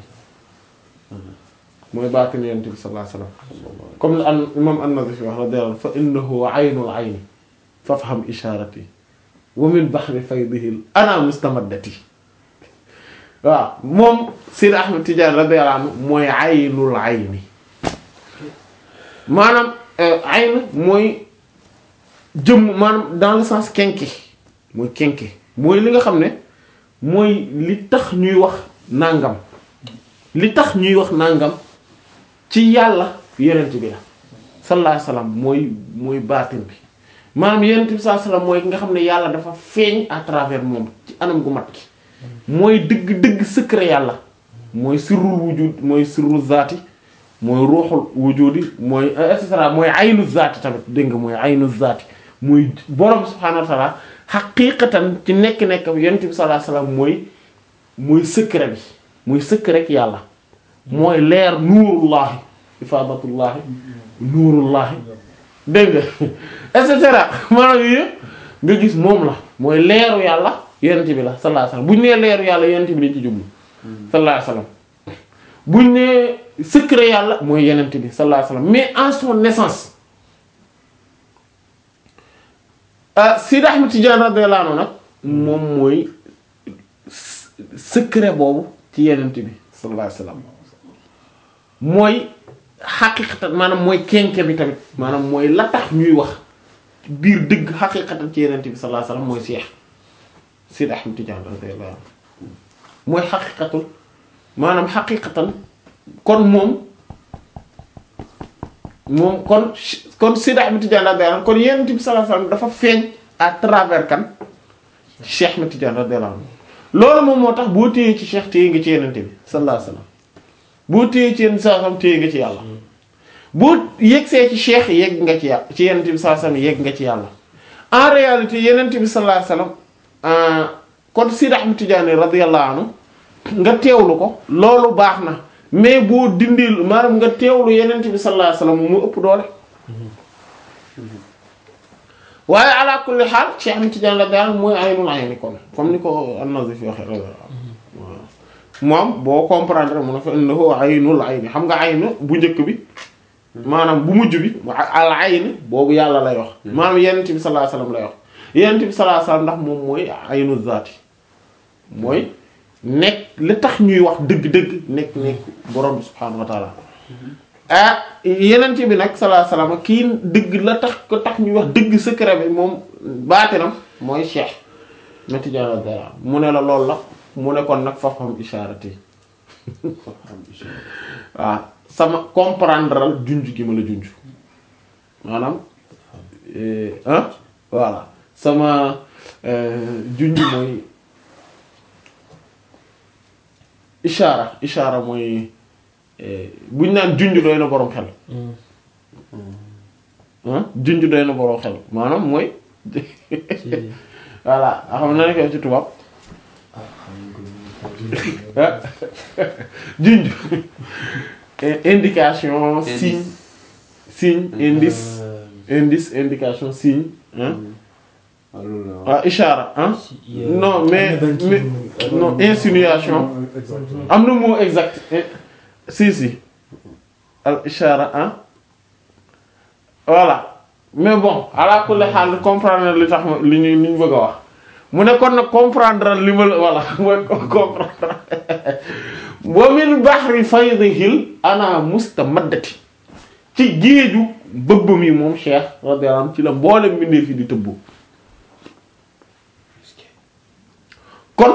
mooy baatinu Yonent bi sallallahu alayhi wasallam comme an imam an-Nawawi wax radiyallahu fa innahu aynul ayni fafham isharati wa min bahri faydihi ana mustamaddati waaw moom Seydi Ahmed Tidiane radiyallahu anhu mooy aynul ayni maanaam ayn mooy jëmm maanaam dans le sens kenke mooy kenke mooy li nga xam ne mooy li tax ñuy wax nangam li tax ñuy wax nangam ci yàlla yonent bi la sallallahu alayhi wasallam mooy mooy baatin bi maanaam yonent bi sallallahu alayhi wasallam mooy ki nga xam ne yàlla dafa feeñ à travers moom ci anam gu mat ki mooy dëgg-dëgg secret yàlla mooy sirrul wujud mooy sirrul zaati mooy ruuxul wujudi mooy et cetera mooy aynu zaati tamit dégg nga mooy aynu zaati mooy borom subhaanahu wa ta'ala xaqiiqatan ci nekk-nekk yonent bi sallallahu alayhi wasallam mooy mooy secret bi mooy secret yàlla mooy leer nuurullahi ifaadatullahi nuurullahi dégg nga et cetera maanaam yooyu nga gis moom la mooy leeru yàlla yonent bi la sallallahu alayhi wasallam bu ñu nee leeru yàlla yonent bi lañ ci jublu sallallahu alayhi wasallam bu ñu nee secret yàlla mooy yonent bi sallallahu alayhi wasallam mais en son naissance ah Sidi Ahmed Tidiane radiyallahu anhu nag moom mooy secret boobu ci yonent bi sallallahu alayhi wasallam mooy xaqiqatan maanaam mooy kenke bi tamit maanaam mooy la tax ñuy wax biir dëgg xaqiqatan ci yenente bi sallallahu alayhi wasallam mooy Cheikh Sidi Ahmed Tidiane radiyallahu anhu mooy xaqiqatul maanaam xaqiqatan kon moom moom kon kon Sidi Ahmed Tidiane radiyallahu anhu kon yenente bi sallallahu alayhi wasallam dafa feeñ à travers kan Cheikh Ahmed Tidiane radiyallahu anhu loolu moom moo tax boo téyee ci Cheikh téye nga ci yenente bi sallallahu alayhi wasallam boo téyee ci yenn saa sam téye nga ci yàlla boo yegsee ci cheikh yegg nga ci yàlla ci yenent bi sallallahu alayhi wasallam yegg nga ci yàlla en réalité yenent bi sallallahu alayhi wasallam kon Sidi Ahmed Tidiane radiyallahu anhu nga teewlu ko loolu baax na mais boo dindil maanaam nga teewlu yenent bi sallallahu alayhi wasallam mu ëpp doole waaye ala kulli xaal Cheikh Ahmed Tidiane radiyallahu anhu mooy aynul ayni kon comme ni ko an-Nazif waxe radiyallahu anhu moom boo comprendre mu ne fa innahu aynul ayni xam nga aynu bu njëkk bi maanaam bu mujj bi al ayni boobu yàlla lay wax maanaam yenent bi sallallahu alayhi wasallam lay wax yenent bi sallallahu alayhi wasallam ndax moom mooy aynu zaati mooy nekk li tax ñuy wax dëgg-dëgg nekk nekk borom bi subhaanahu wa taala ah yenent bi nag sallallahu alayhi wasallam kii dëgg la tax ko tax ñuy wax dëgg secret bi moom baatinam mooy cheikh mati jala dara mu ne la loolu la mu ne kon nag fafam isharati waaw sama comprendral junj gi ma la junj maanaam ah voilà sama junj mooy ishara ishara mooy buñ naan junj doy na boroom xel ah junj doy na boroom xel maanaam mooy voilà xam na ne ko ci tubaab junj indication signe signe indice indice indication signe ah ah ishara ah non mais mais non insinuation am na mot exact si si al ishara ah voilà mais bon ala kulli xaal comprendre li tax li ñu li ñu bëgg a wax mu ne kon nag comprendre li ma la voilà mooy comprendre wa min bahri faydihil ana mustamaddati ci géeju bëbbam yi moom Cheikh radiyallahu anhu ci la mboolem mbindee fi di tëbbu kon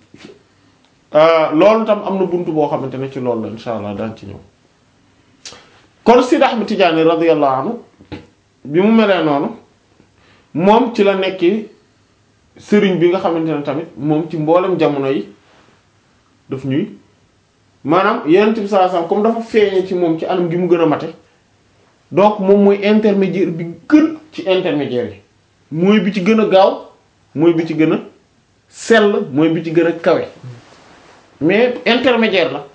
loolu tam am na buntu boo xamante ne ci loolu la insha allah daan ci ñëw kon Sidi Ahmed Tidiane radiyallahu anhu bi mu melee noonu moom ci la nekki sëriñ bi nga xamante ne tamit moom ci mboolem jamono yi daf ñuy maanaam yenent bi sallallahu alayhi wasallam comme dafa feeñe ci moom ci anam gi mu gën a mate donc moom mooy intermédiaire bi gën ci intermédiaire yi mooy bi ci gën a gaaw mooy bi ci gën a sell mooy bi ci gën a kawe mais intermédiaire la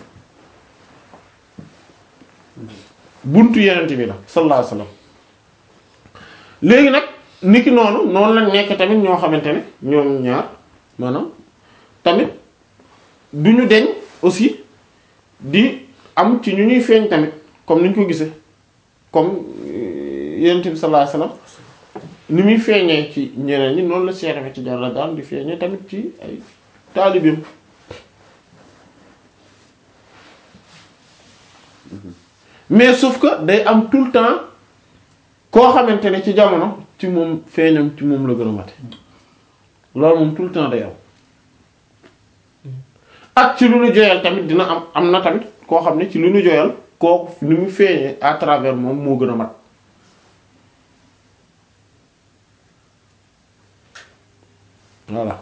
buntu yenent bi la sallallahu alayhi wasallam léegi nag niki noonu noonu la nekk tamit ñoo xamante ne ñoom ñaar maanaam tamit du ñu deñ aussi di am ci ñu ñuy feeñ tamit comme ni ñu ko gisee comme yonent bi sallallahu alayhi wasallam ni muy feeñee ci ñeneen ñi noonu la Cheikh Ahmed Tidiane la daan di feeñee tamit ci ay taalibeem mais sauf que day am tout le temps koo xamante ne ci jamono ci moom feeñam ci moom la gën a mate loolu moom tout le temps day am ak ci lu nu joyal tamit dina am am na tamit koo xam ne ci lu nu joyal kooku ni mu feeñee à travers moom moo gën a mat voilà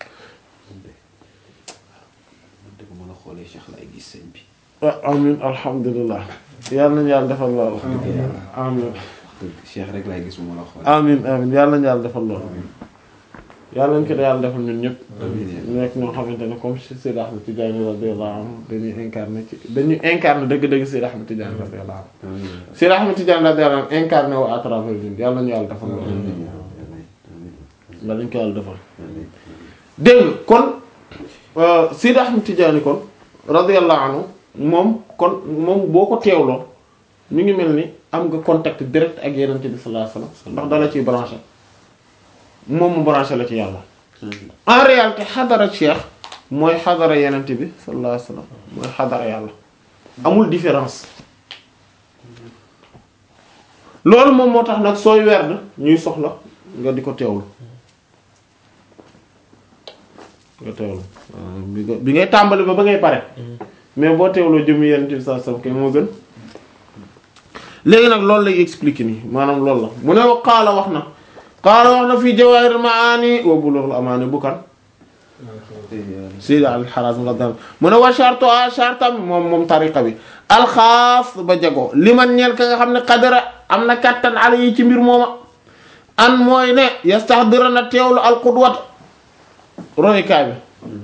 dëgg mën a xoolee Cheikh lay gis sëñ bi ah amin alhamdulilah yàlla nañu yàlla defal loolu amin dëgg Cheikh rek lay gis mu mën a xoolee amin amin yàlla nañu yàlla defal loolu yàlla nañu ko yàlla defal ñun ñëpp nekk ñoo xamante ne comme Seydi Ahmed Tidiane radiyallahu anhu dañuy incarné ci dañuy incarné dëgg-dëgg Seydi Ahmed Tidiane radiyallahu anhu Seydi Ahmed Tidiane radiyallahu anhu incarné wu à travers ñun yàlla nañu yàlla defal loolu yàlla nañu ko yàlla defal dégg nga kon Seydi Ahmed Tidiane kon radiyallahu anhu moom kon moom boo ko teewloo mi ngi mel ni am nga contact direct ak Yonent bi sallallahu alayhi wasallam ndax dala ciy branché moom mu branché la ci yàlla en réalité xadara cheikh mooy xadara Yonent bi sallallahu alayhi wasallam mooy xadara yàlla amul différence loolu moom moo tax nag sooy werd ñuy soxla nga di ko teewlu nga teewlu waaw bi nga bi ngay tàmbali ba ba ngay pare mais boo teewloo jëmmi yenn ci saa sam kay moo gën léegi nag loolu lay expliquer nii maanaam loolu la mu ne wa qaala wax na qaala wax na fii jawaahirul maani wa bulughul amaani bu kan Seydi al-Harazim radiyallahu mu ne wa shartu a shartam moom moom tariqa bi alxaas ba jago li man ñeel ka nga xam ne qadara am na kattan ala yi ci mbir mooma an mooy ne yastahdira na teewlu alqudwat roykaay bi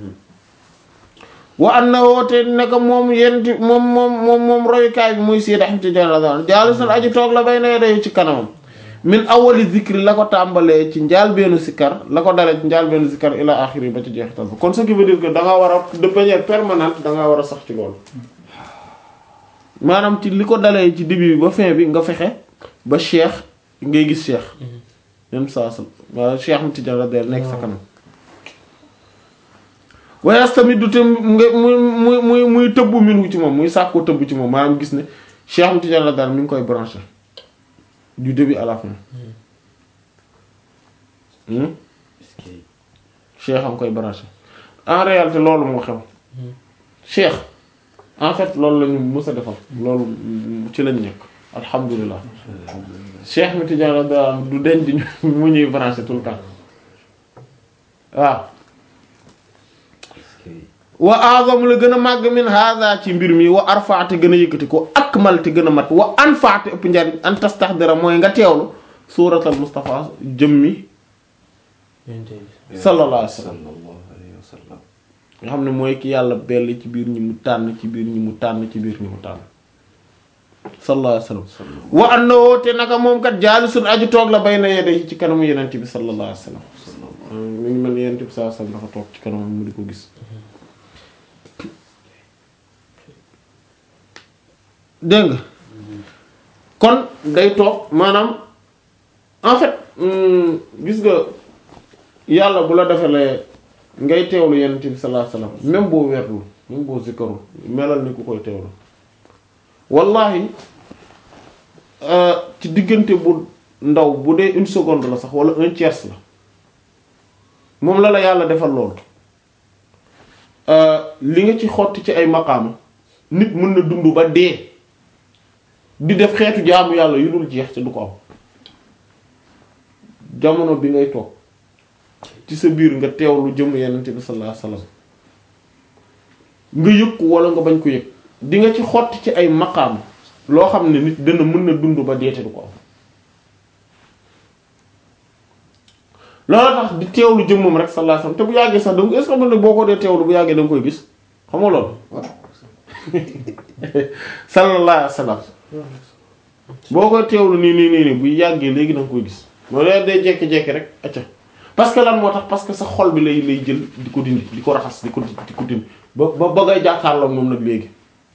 wa annahu te naka moom yenti moom moom moom moom roykaay bi muy Seydi Ahmad Tijaan radiyallahu anhu jaalisun aji toog la bay na yedey ci kanamam min awali zikri la ko tàmbalee ci njaal beenu sikkar la ko dalee ci njaal beenu sikkar ila axiri ba ci jeexital ba kon ce qui veut dire que da nga war a de manière permanente da nga war a sax ci loolu maanaam ci li ko dalee ci début bi ba fin bi nga fexe ba cheikh ngay gis cheikh même saa sa waaw cheikh mu Tijaan radiyallahu nekk sa kanam waaye tamit du te nga muy muy muy muy tëbbu minhu ci moom muy sàkkoo tëbb ci moom maanaam gis ne cheikh mu Tijaan radiyallahu mi ngi koy branché du début à la fin hmm cheikh am koy branché en réalité loolu moo xew cheikh en fait loolu la ñu mës a defal loolu ci lañ nekk alhamdulilah cheikh mi Tijaan radiyallahu anhu du denc di mu ñuy branché tout le temps waaw wa azam la gën a màgg min hada ci mbir mi wa arfaate gën a yëkkati ko akmal te gën a mat wa anfaate ëpp njariñ an tastahdira mooy nga teewlu suuratal Mustafa jëmmi sallallahu alayhi wa sallam sallallahu alayhi wa sallam nga xam ne mooy ki yàlla belli ci biir ñi mu tànn ci biir ñi mu tànn ci biir ñi mu tànn sallallahu alayhi wa sallam wa annahu te naka moom kat jaalisun aju toog la bayna yadayhi ci kanamu yenente bi sallallahu alayhi wa sallam mi ngi mel ni yenente bi sallallahu alayhi wa sallam dafa toog ci kanamam mu di ko gis dégg nga kon day toog maanaam en fait hum, gis nga yàlla bu la defalee ngay teewlu yonent bi sallallahu alayhi wasallam même boo weerlu même boo zikkarul melal ni ku koy teewlu wallahi euh, ci diggante bu ndaw bu dee une seconde la sax wala un tiers la moom la la yàlla defal loolu euh, li nga ci xotti ci ay maqaama nit mën na dund ba dee di def xeetu jaamu yàlla yu dul jeex te du ko am jamono bi ngay toog ci sa biir nga teewlu jëm yenente bi sallallahu alayhi wasallam nga yëg ko wala nga bañ ko yëg di nga ci xotti ci ay maqaam loo xam ne nit dana mën na dund ba dee te du ko am loolu tax di teewlu jëmmam rek sallallahu alayhi wasallam te bu yàggee sax donc est-ce que mën na boo ko dee teewlu bu yàggee da nga koy gis xam nga loolu sallallahu alayhi wasallam boo koy teewlu nii nii nii nii bu yàggee léegi da nga koy gis moo leen day jekki-jekki rek acca parce que lan moo tax parce que sa xol bi lay lay jël di ko dindi di ko raxas di ko di ko dindi ba ba ba ngay jàkkaarloo moom nag léegi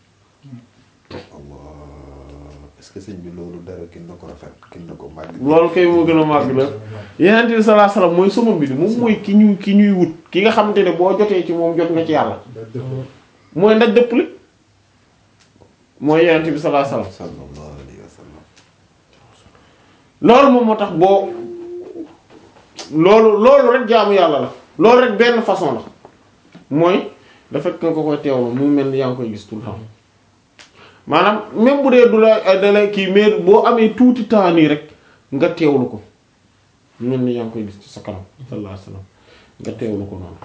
Allah est-ce que sëñ bi loolu dara kin na ko rafet kin na ko màgg loolu kay moo gën a màgg la yeneen bi sallallahu alayhi wasallam mooy sama mbir moom mooy ki ñu ki ñuy wut ki nga xamante ne boo jotee ci moom jot nga ci yàlla mooy ndaj dëpp li mooy yeneen bi sallallahu alayhi wasallam sallallahu alayhi wa sallam loolu moom moo tax boo loolu loolu rek jaamu yàlla la loolu rek benn façon la mooy dafa fekk nga ko koy teewlu mu mel ni yaa ngi koy gis tout le temps maanaam même bu dee du la da lay kii mais boo amee tuuti temps nii rek nga teewlu ko mu mel ni yaa ngi koy gis ci sa kanam sallallahu alayhi wasallam nga teewlu ko noonu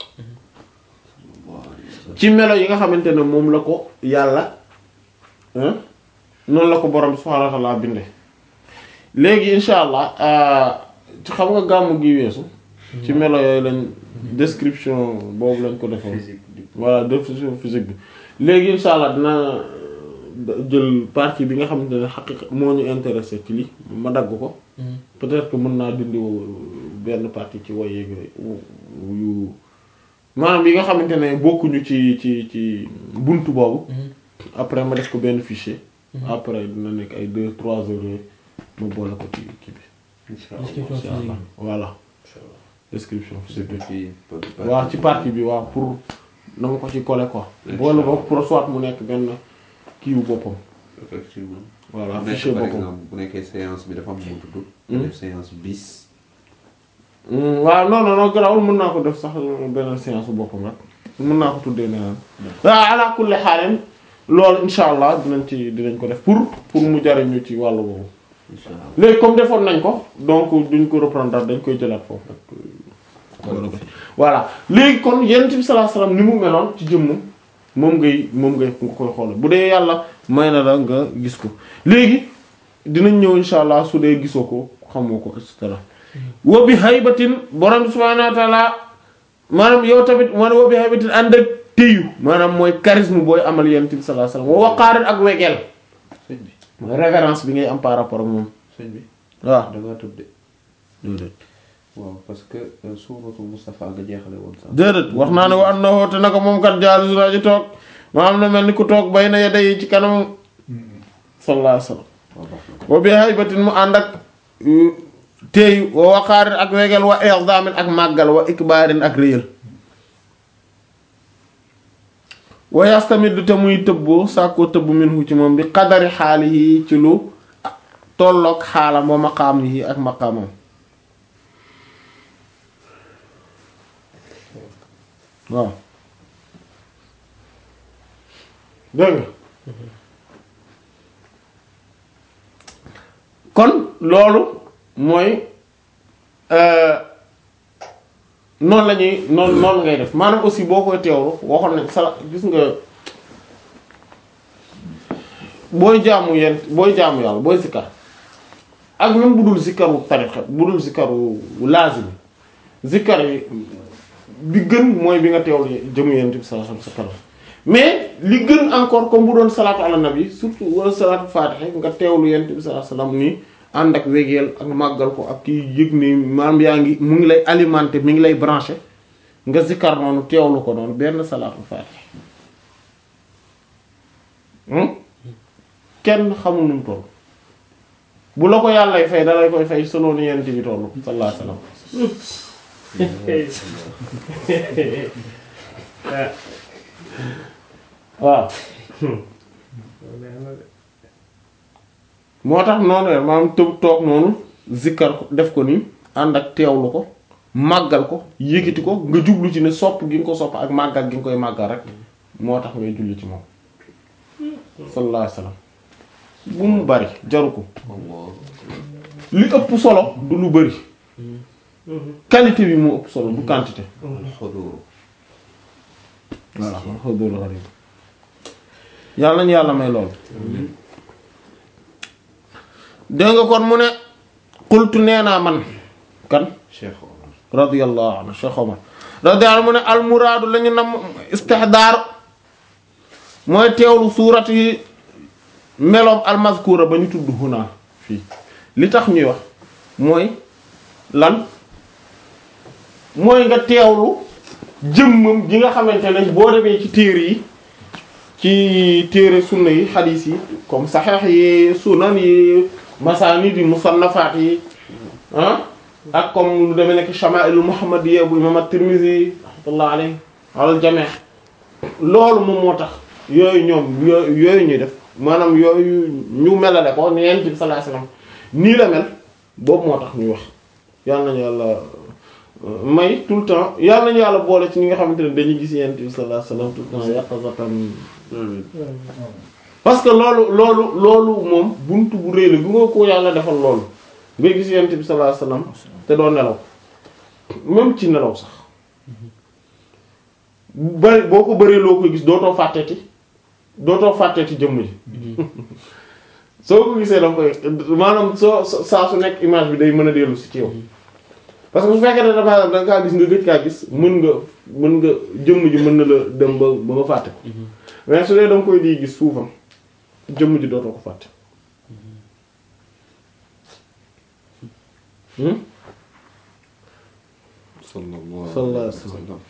ci melo yi nga xamante ne moom la ko yàlla hein noonu la ko borom subhanahu wa ta'ala binde léegi insha allah ci xam nga gàmmu gi weesu ci melo yooyu lañ description boobu lañ ko defoon physique du voilà description physique bi léegi insha allah dina jël partie bi nga xamante ne xaqiqa moo ñu intéressé ci li ma dagg ko peut-être que mën naa dindi benn partie ci woy yeeg yooyu yu maanaam yi nga xamante ne bokkuñu ci ci ci buntu boobu après ma def ko benn fichier après dina nekk ay deux trois heures yooyu ma boole ko ci kii bi insha Description Allah insha allah voilà description physique bi ci waaw ci partie bi waaw pour na ma ko ci coller quoi boole ko pour soit mu nekk benn kii wu boppam effectivement. voilà bu fichier nekk par boppam exemple bu nekkee séance bi dafa am mu tudd. nga def séance bis. Hmm, waaw non non non garaawul mën naa ko def sax beneen séance bu boppam rek mën naa ko tuddee neneen waaw ala kulli xaalim loolu insha allah dinañ ci dinañ ko def pour pour mu jariñu ci wàllu boobu incha allah léegi comme defoon nañ ko donc duñ ko reprendre dañ koy jëlaat foofu rek voilà léegi kon yonent bi sallallahu alayhi wasallam ni mu meloon ci jëmm moom ngay moom ngay nga koy xool bu dee yàlla may na la nga gis ko léegi dinañ ñëw insha allah su dee gisoo ko xamoo ko et cetera wa bi haybatin borom bi subhaanahu wa ta'ala maanaam yow tamit man wa bi haybatin ànd ak téyu maanaam mooy charisme booy amal yonent bi sallallahu alayhi wasallam wa waqaarin ak wegeel sëñ bi mooy révérence bi ngay am par rapport ak moom sëñ bi waaw da ngaa tëb de. déedéet waaw parce que euh, suuratu Mustafa nga jeexale woon sax. déedéet wax naa ne wa annahu te naka moom kat jaalisu naa ji toog maanaam na mel ni ku toog bay na yedda yi ci kanam sallallahu alayhi wasallam waaw baax na wa bi haybatin mu ànd ak téeyu wa waqaarin ak wegel wa i'zamin ak màggal wa ikbaarin ak réyal wa yastamiddu te muy tëbboo sàkkoo tëbb minhu ci moom bi qadari xaalihi ci lu tolloog xaalam wa maqaamihi ak maqaamam waaw dégg nga kon loolu mooy noonu la ñuy noonu noonu ngay def maanaam aussi boo koy teewlu waxoon nañ sala gis nga booy jaamu yenn booy jaamu yàlla booy zikkar ak même bu dul zikkaru tarixa bu dul zikkaru laazim zikkar yi bi gën mooy bi nga teewlu jëmu yent bi sallallahu alayhi wasallam mais li gën encore comme bu doon salaatu ala nabi surtout wala salaatu faatiha nga teewlu yent bi sallallahu alayhi wasallam nii ànd ak wegeel ak màggal ko ak kii yëg ni maam yaa ngi mu ngi lay alimenter mi ngi lay brancher nga zikkar noonu teewlu ko noonu benn salaatu faatiha hmm? kenn xamul nu mu toll bu la ko yàllay fay da lay koy fay selon ni yent bi toll sallallahu alayhi wasallam waaw moo tax noonu rek maanaam tëb toog noonu zikkar ko def ko nii ànd ak teewlu ko màggal ko yëkkati ko nga jublu ci ne sopp gi nga ko sopp ak màggal gi nga koy màggal rek moo tax ngay julli ci moom sallallahu alayhi wasallam bu mu bari jaru ko li ëpp solo du lu bari qualité bi moo ëpp solo du quantité alxudur voilà xudul gharib yàlla nañu yàlla may lool dégg nga kon mu ne qultu nee naa man kan Cheikh Omar radiyallahu anhu Cheikh Omar radiyallahu mu ne almuraadu lañu nam istihdaar mooy teewlu suurat yi meloom almazkura ba ñu tudd huna fii li tax ñuy wax mooy lan mooy nga teewlu jëmmam ji nga xamante ne boo demee ci téere yi ci téere sunna yi xadiis yi comme saxeex yi sunan yi masaanid yi musannafaat yi ah ak comme lu demee nekk shama'il muhammadiyya bu imam at-Tirmidhi rahmatullah alayhi alal jami' loolu moom moo tax yooyu ñoom yooyu yooyu ñuy def maanaam yooyu ñu melale ko ni yonent bi sallallahu alayhi wasallam nii la mel boobu moo tax ñuy wax yal nañu yàlla may tout le temps yal nañu yàlla boole ci ñi nga xamante ne dañuy gis yonent bi sallallahu alayhi wasallam tout le temps yaqazatan parce que loolu loolu loolu moom buntu bu rëy la bu nga ko yàlla defal loolu ngay gis yonent bi sallallahu alayhi wasallam te doo nelaw même ci nelaw sax bari boo ko bëree loo koy gis dootoo fàtteeti dootoo fàtteeti jëmm ji soo ko gisee danga koy maanaam soo saa su nekk image bi day mën a dellu si ci yow parce que su fekkee ne dafa da nga kaa gis nga gëj kaa gis mën nga mën nga jëmm ji mën na la dem ba ba nga fàtte ko mais su dee da nga koy di gis suufam jëmm ji dootoo ko fàtte sallallahu sallallahu alayhi alayhi wa sallam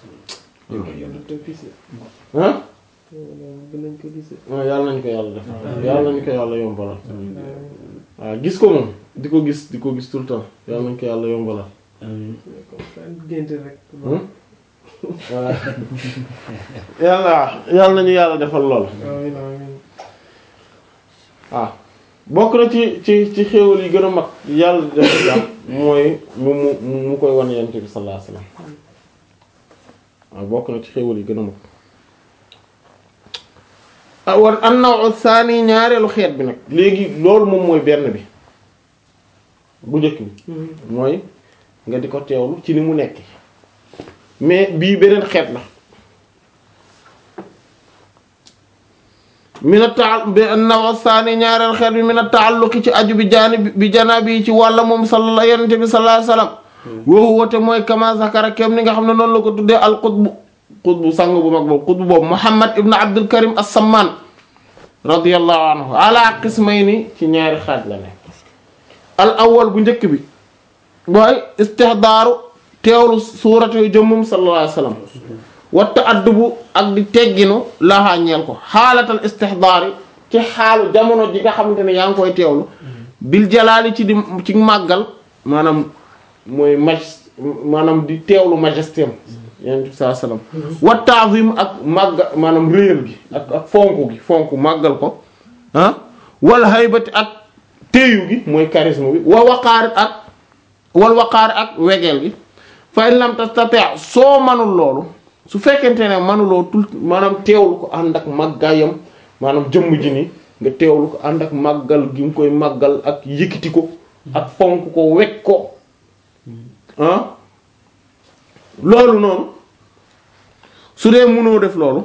ah dinañ ko gisee. waaw yàlla nañ ko yàlla def yàlla nañ ko yàlla yombalal waaw gis ko moom di ko gis di ko gis tout le temps yàlla nañ ko yàlla yombalal gént rek. Hmm? voilà yàlla yàlla nañu yàlla defal lool amiin amiin. waaw bokk na ci ci ci xéewal yi gën a mag yàlla def jàmm mooy mu mu mu koy wan yent bi sallallahu alayhi wasallam waaw bokk na ci xéewal yi gën a mag ah wan an-naw'u thani ñaareelu xeet bi nag léegi loolu moom mooy benn bi bu njëkk bi mooy nga di ko teewlu ci ni mu nekk mais bii beneen xeet la mina taal bi an-naw saani ñaareel xeet bi mina taalluqi ci aju bi jaani bi janaabi yi ci wàlla moom sallallahu yonent bi sallallahu alayhi wasallam woowu woote mooy kama zakara kem ni nga xam ne noonu la ko tuddee al qutbu qutbu sang bu mag boobu qutbu boobu Muhammad ibn Abdul Karim as-Samman radiyallahu anhu ala qismayni ci ñaari xaaj la nekk al awwal bu njëkk bi mooy istihdaaru teewlu suuratu yu jëmmum sallallahu alayhi wasallam wa ta'addubu ak di tegginu laxaa ñeel ko xaalatal istihdaari ci xaalu jamono ji nga xamante ne yaa ngi koy teewlu bil jalaali ci di ci màggal maanaam mooy maj maanaam di teewlu majesté am yonent bi sallallahu alayhi wasallam wa ta'zim ak màgga maanaam réyal gi ak ak fonk gi fonk màggal ko ah wal haybati ak téyu gi mooy charisme bi wa waqaar ak wal waqaar ak wegeel gi fa in lam tastati' soo manul loolu su fekkente ne manuloo tout maanaam teewlu ko ànd ak màggaayam maanaam jëmm ji ni nga teewlu ko ànd ak màggal gi nga koy màggal ak yëkkati ko ak fonk ko wekk ko ah loolu noonu su dee mënoo def loolu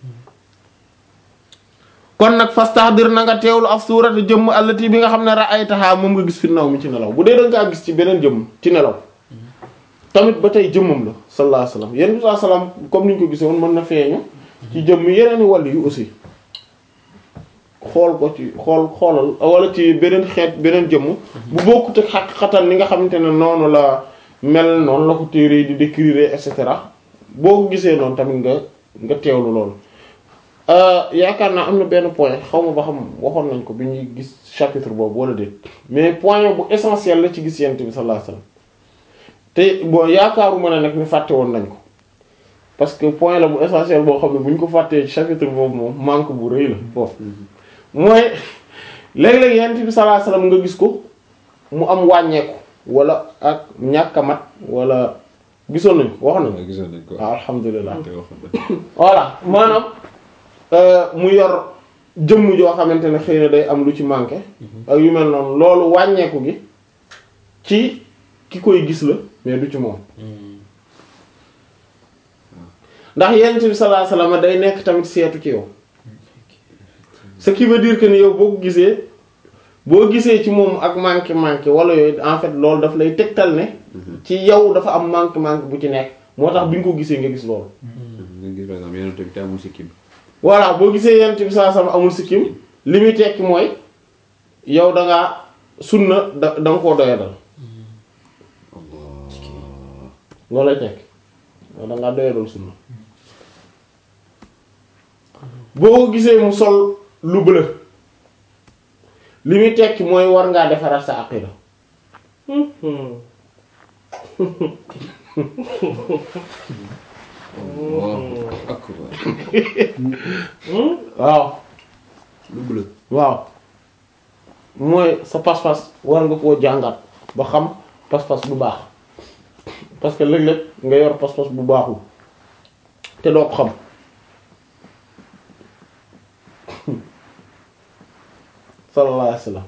kon nag fastahdir na nga teewlu af suurati jëmm allati bi nga xam ne ra'aytaha moom nga gis fi naw mi ci nelaw bu dee da nga gis ci beneen jëmm ci nelaw tamit ba tey jëmmam la sallallahu alayhi wasallam yenn bi sallam comme ni ñu ko gisee woon mën na feeñu ci jëmm yeneen i wàll yu aussi xool ko ci xool xoolal wala ci beneen xeet beneen jëmm bu bokkut ak xaq xatal ni nga xamante ne noonu la mel noonu la ko téere di décrire et cetera boo ko gisee noonu tamit nga nga teewlu loolu yaakaar naa am na benn point xaw ma ba xam waxoon nañ ko bi ñuy gis chapitre boobu wala déet mais point bu essentiel la ci gis yent bi sallallahu alayhi wasallam te bon yaakaaruma ne nag ni fàtte woon nañ ko parce que point la bu essentiel boo xam ne bu ñu ko fàttee chapitre boobu moom manque bu rëy la foofu mooy léeg-léeg yent bi sallallahu alayhi wasallam nga gis ko mu am wàññeeku wala ak ñàkk a mat wala gisoon nañ ko wax nañ ko gisoon nañ ko waaw alhamdulilah te waxoon nañ voilà maanaam mu yor jëmm joo xamante ne xëy na day am lu ci manqué ak yu mel noonu loolu wàññeeku gi ci ki koy gis la mais du ci moom ndax yonent bi sallallahu alayhi wasallam day nekk tamit seetu ci yow ce qui veut dire que ni yow boo ko gisee boo gisee ci moom ak manqué manqué wala yooyu en fait loolu daf lay tegtal ne ci yow dafa am manqué manqué bu ci nekk moo tax bi nga ko gisee nga gis loolu nga gis par exemple yonent bi te amul sikkim voilà boo gisee yonent bi sallallahu alayhi wasallam amul sikkim li muy tekki mooy yow da ngaa sunna da da nga koo doyadal loolu lay tekki yow da ngaa doyadal sunna boo ko gisee mu sol lu bleu li muy tekki mooy war ngaa defaraat sa aqida Allahu akbar waaw lu bleu waaw mooy sa pas-pas war nga koo jàngat ba xam pas-pas bu baax parce que léeg-léeg nga yor pas-pas bu baaxul te doo ko xam sallallahu alayhi wasallam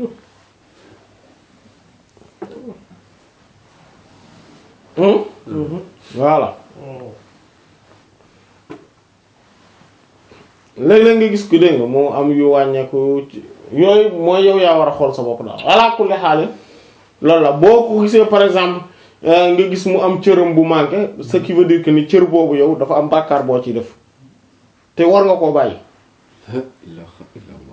Hmm? voilà léeg-léeg nga gis ko dégg nga moo am yu wàññeeku ci yooyu mooy yow yaa war a xool sa bopp daal ala kulli xaal loolu la boo ko gisee par exemple euh, nga gis mu am cëram bu manqué ce qui veut dire que ni cër boobu yow dafa am bàkkaar boo ciy def te war nga koo bàyyi la ilaha illallah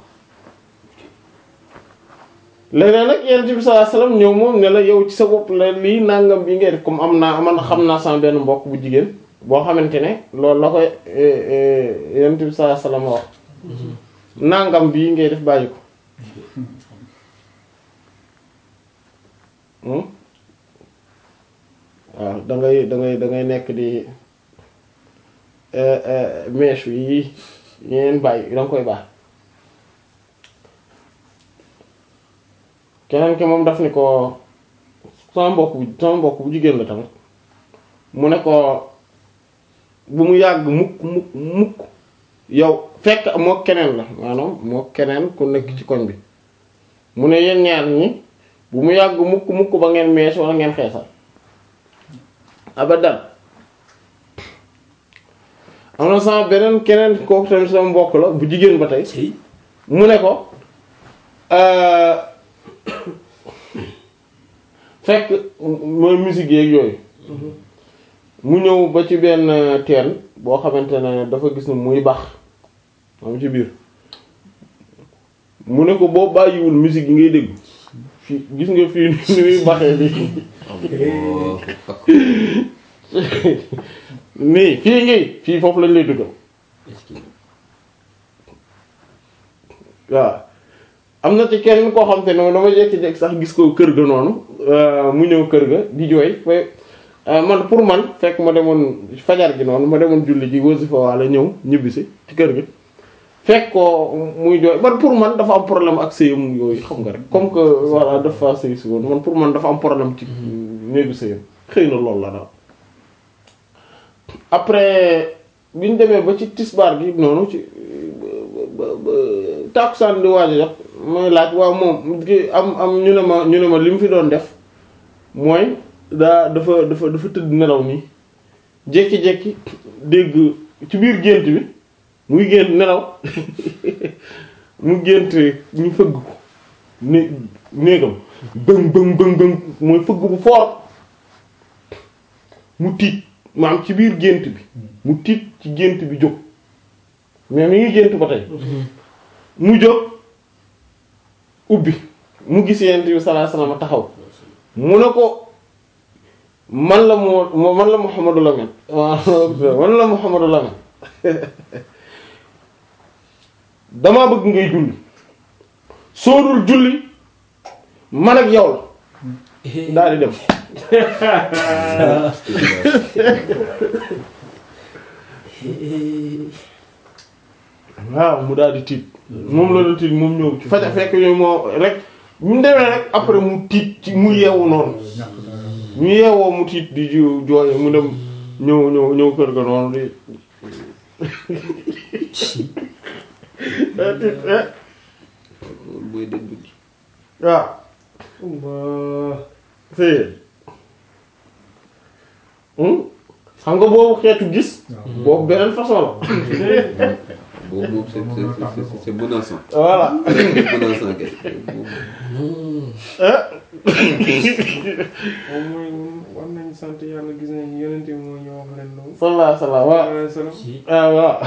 léeg-léeg nag yonent bi sallallahu alayhi wasallam ñëw moom ne la yow ci sa bopp la lii nangam bi ngay def comme am naa man xam naa sama benn mbokk bu jigéen boo xamante ne loolu la koy yonent bi sallallahu alayhi wasallam wax nangam bii ngay def bàyyi ko hmm waaw da ngay da ngay da ngay nekk di mèche yi ñeen bàyyi da nga koy baax keneen ki moom daf ni ko sama mbokk bu sama mbokk bu jigéen la tamit mu ne ko bu mu yàgg mukk mukk mukk yow fekk moo keneen la maanaam moo keneen ku nekk ci koñ bi mu ne yéen ñaar ñi bu mu yàgg mukk mukk ba ngeen mees wala ngeen xeesal abadan am na sama beneen keneen kooku tamit sama mbokk la bu jigéen ba tey mu ne ko euh, fekk mooy musique yeeg yooyu mu ñëw ba ci benn teen boo xamante ne dafa gis ne muy bax am ci biir mu ne ko boo bàyyiwul musique yi ngay dégg fii gis nga fii ni muy baxee nii nii fii ngi fii foofu lañ lay duggal waaw am na ci kenn koo xam te ne dama jekki-jekki sax gis ko kër ga noonu mu ñëw kër ga di jooy fe man pour man fekk ma demoon fajar gi noonu ma demoon julli ji wasifa wala ñëw ñibbisi ci kër ga fekk ko muy jooy man pour man dafa am problème ak sëyam yooyu xam nga rek comme que voilà dafa sëy si woon man pour man dafa am problème ci néegu sëyam xëy na loolu la daal après bi ñu demee ba ci tisbaar gi noonu ci ba ba tàkkusaan di waaj a jot mooy laaj waaw moom ki am am ñu ne ma ñu ne ma li mu fi doon def mooy daa dafa dafa dafa tëdd nelaw nii jékki-jékki dégg ci biir gént bi muy gént nelaw mu gént ñu fëgg ko né néegam bëng bëng bëng bëng mooy fëgg bu fort mu tiit maam ci biir gént bi mu tiit ci gént bi jóg mais mi ngi gént ba tey mu jóg ubbi mu gis yent bi sallallahu alayhi wasallam taxaw mu ne ko man la moo man la Muhammadu Lamin waaw man la Muhammadu Lamin damaa bëgg ngay julli soo dul julli man ak yow la daal di dem waaw mu daal di tiit moom la doon tiit moom ñëw ci faja fekk yooyu moo rek ñu demee rek après mu tiit ci mu yeewu noonu ñu yeewoo mu tiit di ju jooye mu dem ñëw ñëw ñëw kër ga noonu di loolu mooy dëgg bi waaw Allah fii xam nga boobu xeetu gis boobu beneen façon la boobu moom c'est c'est c'est c'est menaçant voilà c'est menaçant kay moom moom mooy war nañ sant yàlla gis nañ yonente bi moo ñu wax leen loolu sallallahu alayhi wa sallam waaw alayhi salaam ah waaw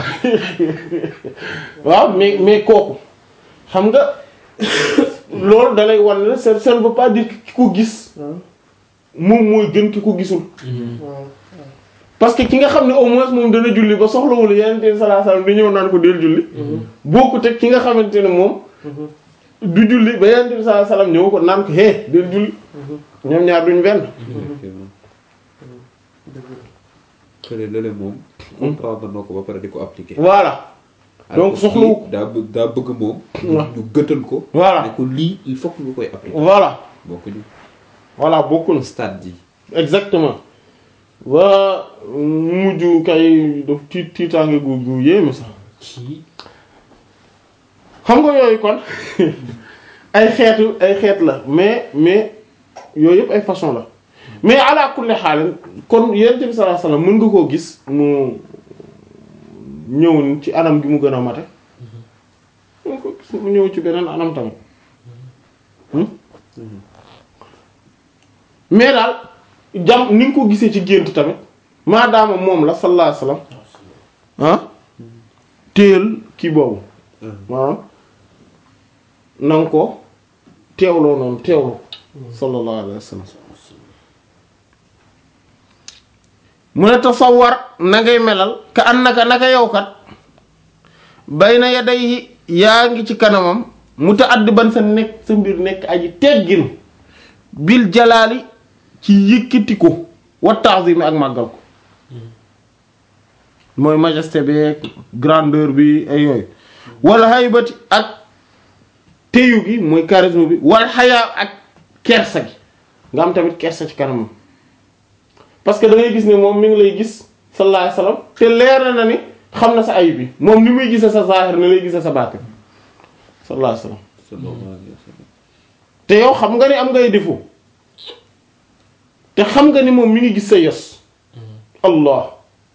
waaw mais mais kooku xam nga loolu da lay wan ne ça ça ne veut pas dire que ki ko gis waaw moom mooy gën ki ko gisul waaw parce que ki nga xam ne au moins moom dana julli ba soxlawul yeneen bi sallallahu alayhi wa sallam di ñëw naan ko del julli bokkut ak ki nga xamante ne moom du julli ba yeneen bi sallallahu alayhi wa sallam ñëw ko naan ko hé del julli ñoom ñaar duñ benn effectivement dëgg la kële lële moom comprendre na ko ba pare di ko appliquer voilà donc Alors que soxlawu ko kii daa bëgg daa bëgg moom waaw. ñu gëtal ko Voilà. ne ko lii il faut que nga koy appliquer voilà bokkuñu voilà bokkul stade yi exactement waa mujj kay daf tiit tiitaange gu gu yéeme sax xam nga yooyu kon ay xeetu ay xeet la mais mais yooyu yëpp ay façon la mais ala kulli xaalin kon yonent bi sallallahu alayhi wasallam mën nga koo gis mu ñëw ci anam gi mu gën a mate mën nga ko gis mu ñëw ci beneen anam tamit hmm? mais daal jam ni nga ko gisee ci gént tamit maadaama moom la sallallahu alayhi wasallam ah téel kii boobu maanaam na nga ko teewloo noonu teewlu sallallahu alayhi wasallam mu ne tasawwar na ngay melal ka annaka naka yow kat bayna yadayhi yaa ngi ci kanamam mutaaddiban sa nekk sa mbir nekk aji tegginu bil jalaali ci yëkkati ko wa ta'zim ak màggal ko mooy majesté bi ak grandeur bi ay yooyu wala haybati ak téyu gi mooy charisme bi wal xayaa ak kersa gi nga am tamit kersa ci kanamam parce que da ngay gis ne moom mi ngi lay gis sallallahu alayhi wasallam te leer na ni xam na sa ayib bi moom ni muy gisee sa zahir ne lay gisee sa baatin sallallahu alayhi wasallam sallallahu alayhi wa sallam te yow xam nga ni am ngay défaut te xam nga ni moom mi ngi gis sa yos allah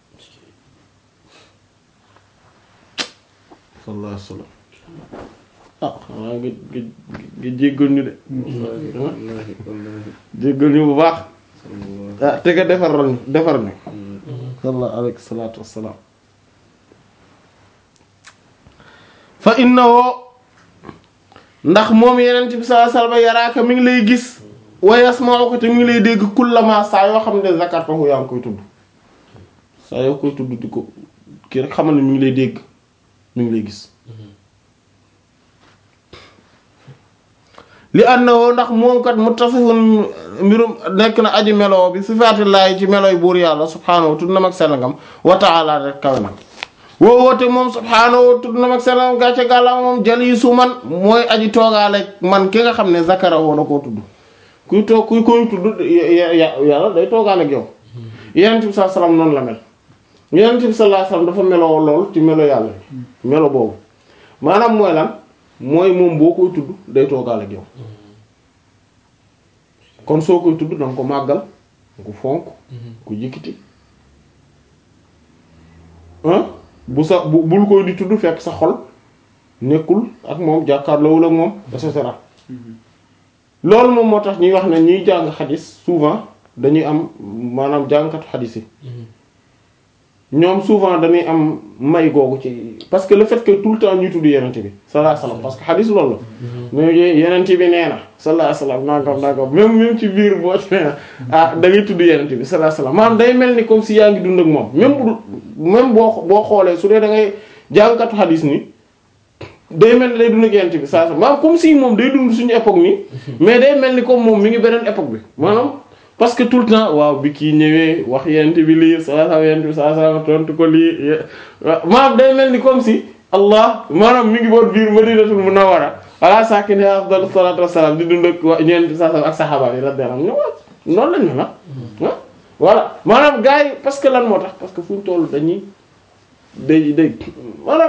sallallahu alayhi wasallam ah xanaa nga nga nga jéggal ñu de wallahi wallahi jéggal ñu bu baax sallallahu ah te nga defar ñu defar ñu sallallahu alayhi salaatu wassalaam fa innahu ndax moom yeneen bi sallallahu alayhi wasallam yaraaka mi ngi lay gis wa yasma'uka te mi ngi lay dégg kullama saa yoo xam ne zakartahu yaa ngi koy tudd saa yoo koy tudd di ko kii rek xamal ne mi ngi lay dégg mi ngi lay gis li annahu ndax moom kat muttasifun mbirum nekk na aji meloo bi sifaatillaahi ci melooy buur yàlla subhaanahu tudd na mag selangam wa ta'ala rek kawe na woo woote moom subhaanahu tudd na mag selangam gàcce gàlla moom jaliisu man mooy aji toogaale man ki nga xam ne zakara woo na koo tudd kuy toog kuy koy tudd ya- ya- yàlla day toogaale ak yow yenent bi sallallahu alayhi wasallam noonu la mel yenent bi sallallahu alayhi wasallam dafa meloo lool ci melo yàlla melo boobu maanaam mooy lan mooy moom boo koy tudd day toogaale ak yow kon soo koy tudd danga ko màggal danga ko fonk ko yëkkati ah bu sa bu bul koy di tudd fekk sa xol nekkul ak moom jàkkaarloowul ak moom et cetera loolu moom moo tax ñuy wax ne ñuy jàng xadis souvent dañuy am maanaam jàngkatu xadis yi ñoom souvent dañuy am may googu ci parce que le fait que tout le temps ñuy tudd yenente bi sallallahu alayhi wasallam parce que xadis loolu la mais yenente bi nee na sallallahu alayhi wasallam nangam nangam même même ci biir boo ci nee na ah da ngay tudd yenente bi sallallahu alayhi wasallam maanaam day mel ni comme si yaa ngi dund ak moom même bu même boo boo xoolee su dee da ngay jàngkatu xadis ni day mel ni day dund ak yenente bi sallallahu alayhi wasallam maanaam comme si moom day dund suñu époque nii mais day mel ni comme moom mi ngi beneen époque bi maanaam parce que tout le temps waaw bi kii ñëwee wax yenente bi lii sallallahu alayhi yenente bi sallallahu alayhi wasallam tontu ko lii maanaam day mel ni comme si allah maanaam mi ngi boot biir madinatul munawwara ala sakini afdalu salatu wassalam di dund ak wa ñeent sa ak saxaaba yi radiyallahu anhum noonu lañ ne la voilà maanaam gars yi parce que lan moo tax parce que fu ñu toll dañuy day day maanaam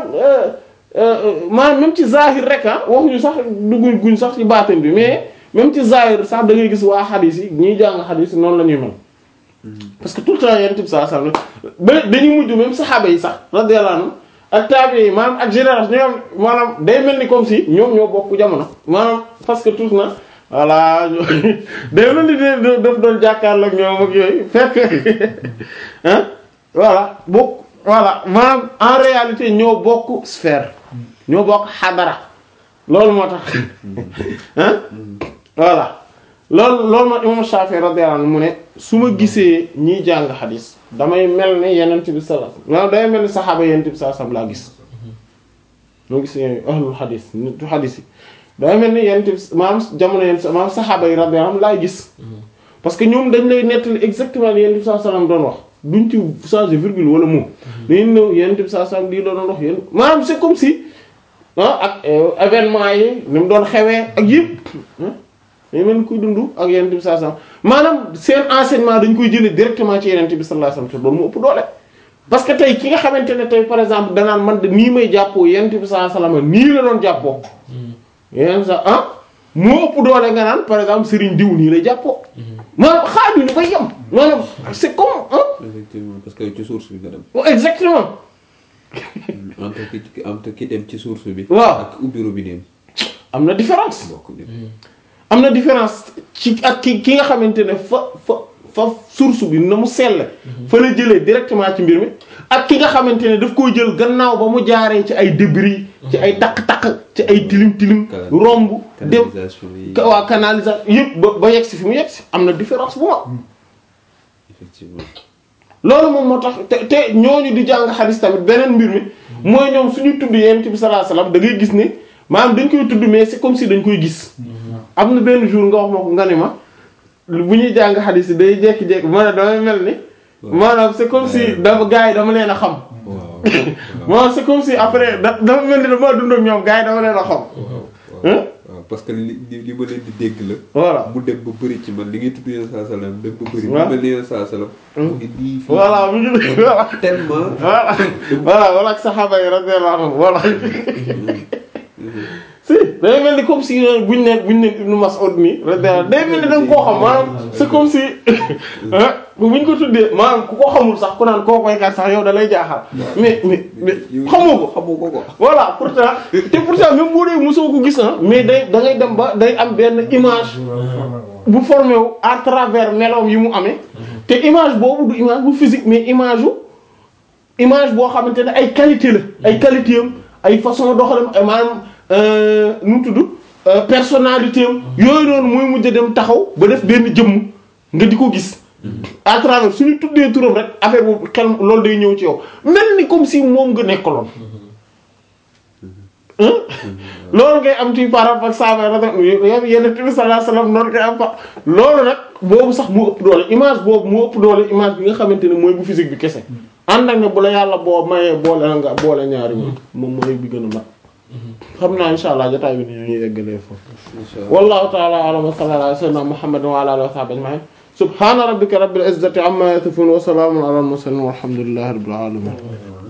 maanaam même ci zahir rek ah waxuñu sax dugguñ guñ sax ci baatin bi mais même ci zahir sax da ngay gis waa xadis yi ñiy jàng xadis yi noonu la ñuy mel parce que tout le temps yenn type saa saa ba dañuy mujj même saxaaba yi sax radiyallahu anhum ak taabi yi maanaam ak génération ñoom maanaam day mel ni comme si ñoom ñoo bokk jamono maanaam parce que tout na voilà day mel ni de daf doon jàkkaarloo ak ñoom ak yooyu fekk ah voilà bokk voilà maanaam en réalité ñoo bokk sphère ñoo bokk xadara loolu moo tax ah voilà loolu loolu ma imam Shafi'i radiyallahu anhu mu ne su ma gisee ñiy jàng xadis damay mel ni yenent bi sallallahu alayhi wasallam damay mel ni saxaaba yenent bi sallallahu alayhi wasallam laa gis moo gis ahlul xadis nitu xadis yi damay mel ni yenent bi maanaam jamono yenent maanaam saxaaba yi radiyallahu anhum laay gis parce que ñoom dañ lay nettali exactement li yenent bi sallallahu alayhi wasallam doon wax duñ ci changer virgule wala mot dañu ñëw yenent bi sallallahu alayhi wasallam lii la doon wax yéen maanaam c'est comme si ah ak événement yi ni mu doon xewee ak yëpp dañu mel ni kuy dund ak yenent bi sallallahu alayhi wasallam maanaam seen enseignement dañ koy jëlee directement ci yenent bi sallallahu alayhi wasallam te loolu mu ëpp doole parce que tey ki nga xamante ne tey par exemple danaan man de nii may jàppoo yenent bi sallallahu alayhi wasallam nii la doon jàppoo yeneen sa ah moo ëpp doole nga naan par exemple Serigne diw nii lay jàppoo maanaam xaajuñu ba yem maanaam c'est comme ah effectivement parce que ci source bi nga dem exactement entre ki entre ki dem ci source bi waaw ak ubbi robinet am na différence bokk ni am na différence ci ak ki ki nga xamante ne fa fa fa source bi na mu selle fa la jëlee directement ci mbir mi ak ki nga xamante ne daf koo jël gannaaw ba mu jaaree ci ay débris ci ay takk-takk ci ay tilim tilim romb dem canalisation yi ka- waa canalisation yëpp ba ba yegsi fi mu yegsi am na différence bu ma effectivement loolu moom moo tax te te ñooñu di jàng xadis tamit beneen mbir mi mooy ñoom suñu tudd yonent bi sallallahu alayhi wasallam da ngay gis ne maanaam dañ koy tudd mais c'est comme si dañ koy gis am na benn jour nga wax ma ko nga ni ma bu ñuy jàng xadis yi day jékki-jékki ma ne damay mel ni maanaam c'est comme si dama gars yi dama leen a xam waaw maanaam c'est comme si après da dafa mel ni dama dund ak ñoom gars yi dama leen a xam waaw hein parce que li li li ma leen di dégg la voilà mu dem ba bëri ci man li ngay tudd yeneen saa salaam dem ba bëri mu waaw mel ni yeneen saa salaam mu indi fii voilà mu ngi voilà tellement voilà voilà wala ak saxaaba yi radiyallahu anhum voilà si day mel ni comme si buñ ne buñ ne Ibn Mas'ud nii radiyallahu day mel ni da nga koo xam maanaam c'est comme si ah buñ ko tuddee maanaam ku ko xamul sax ku naan koo koy kat sax yow da lay jaaxal mais mais mais xamoo ko xamoo ko ko voilà pourtant te pourtant même boo dee mosoo ko gis na mais day da ngay dem ba day am benn image bu formé wu à travers meloom yi mu amee te image boobu du image bu physique mais image u image boo xamante ne ay qualité la ay qualité am ay façon doxalam ay maanaam euh, nu mu tudd euh, personnalité am yooyu noonu mooy mujj a dem taxaw ba def benn jëmm nga di ko gis à travers suñu tuddee turam rek affaire boobu xel loolu day ñëw ci yow mel ni comme si moom nga nekkaloon hein loolu ngay am ci par rapport ak saaba rek yow yenn bi sallallahu alayhi wasallam noonu ngay am fa loolu nag boobu sax mu ëpp doole image boobu mu ëpp doole image bi nga xamante ne mooy bu physique bi kese ànd ak ne bu la yàlla boo mayee boole na nga boole ñaari moom moom mooy bi gën a mat xam naa insha allah jotaay bi ni ñuy eggalee foofu inshallah wallahu ta'ala a'lam wa sallallahu ala sayyidina muhammadin wa ala alihi wa sahbihi ajma'in subhana rabbika rabbil izzati amma yasifun wa salamun ala al mursalin walhamdulillahi rabbil alamin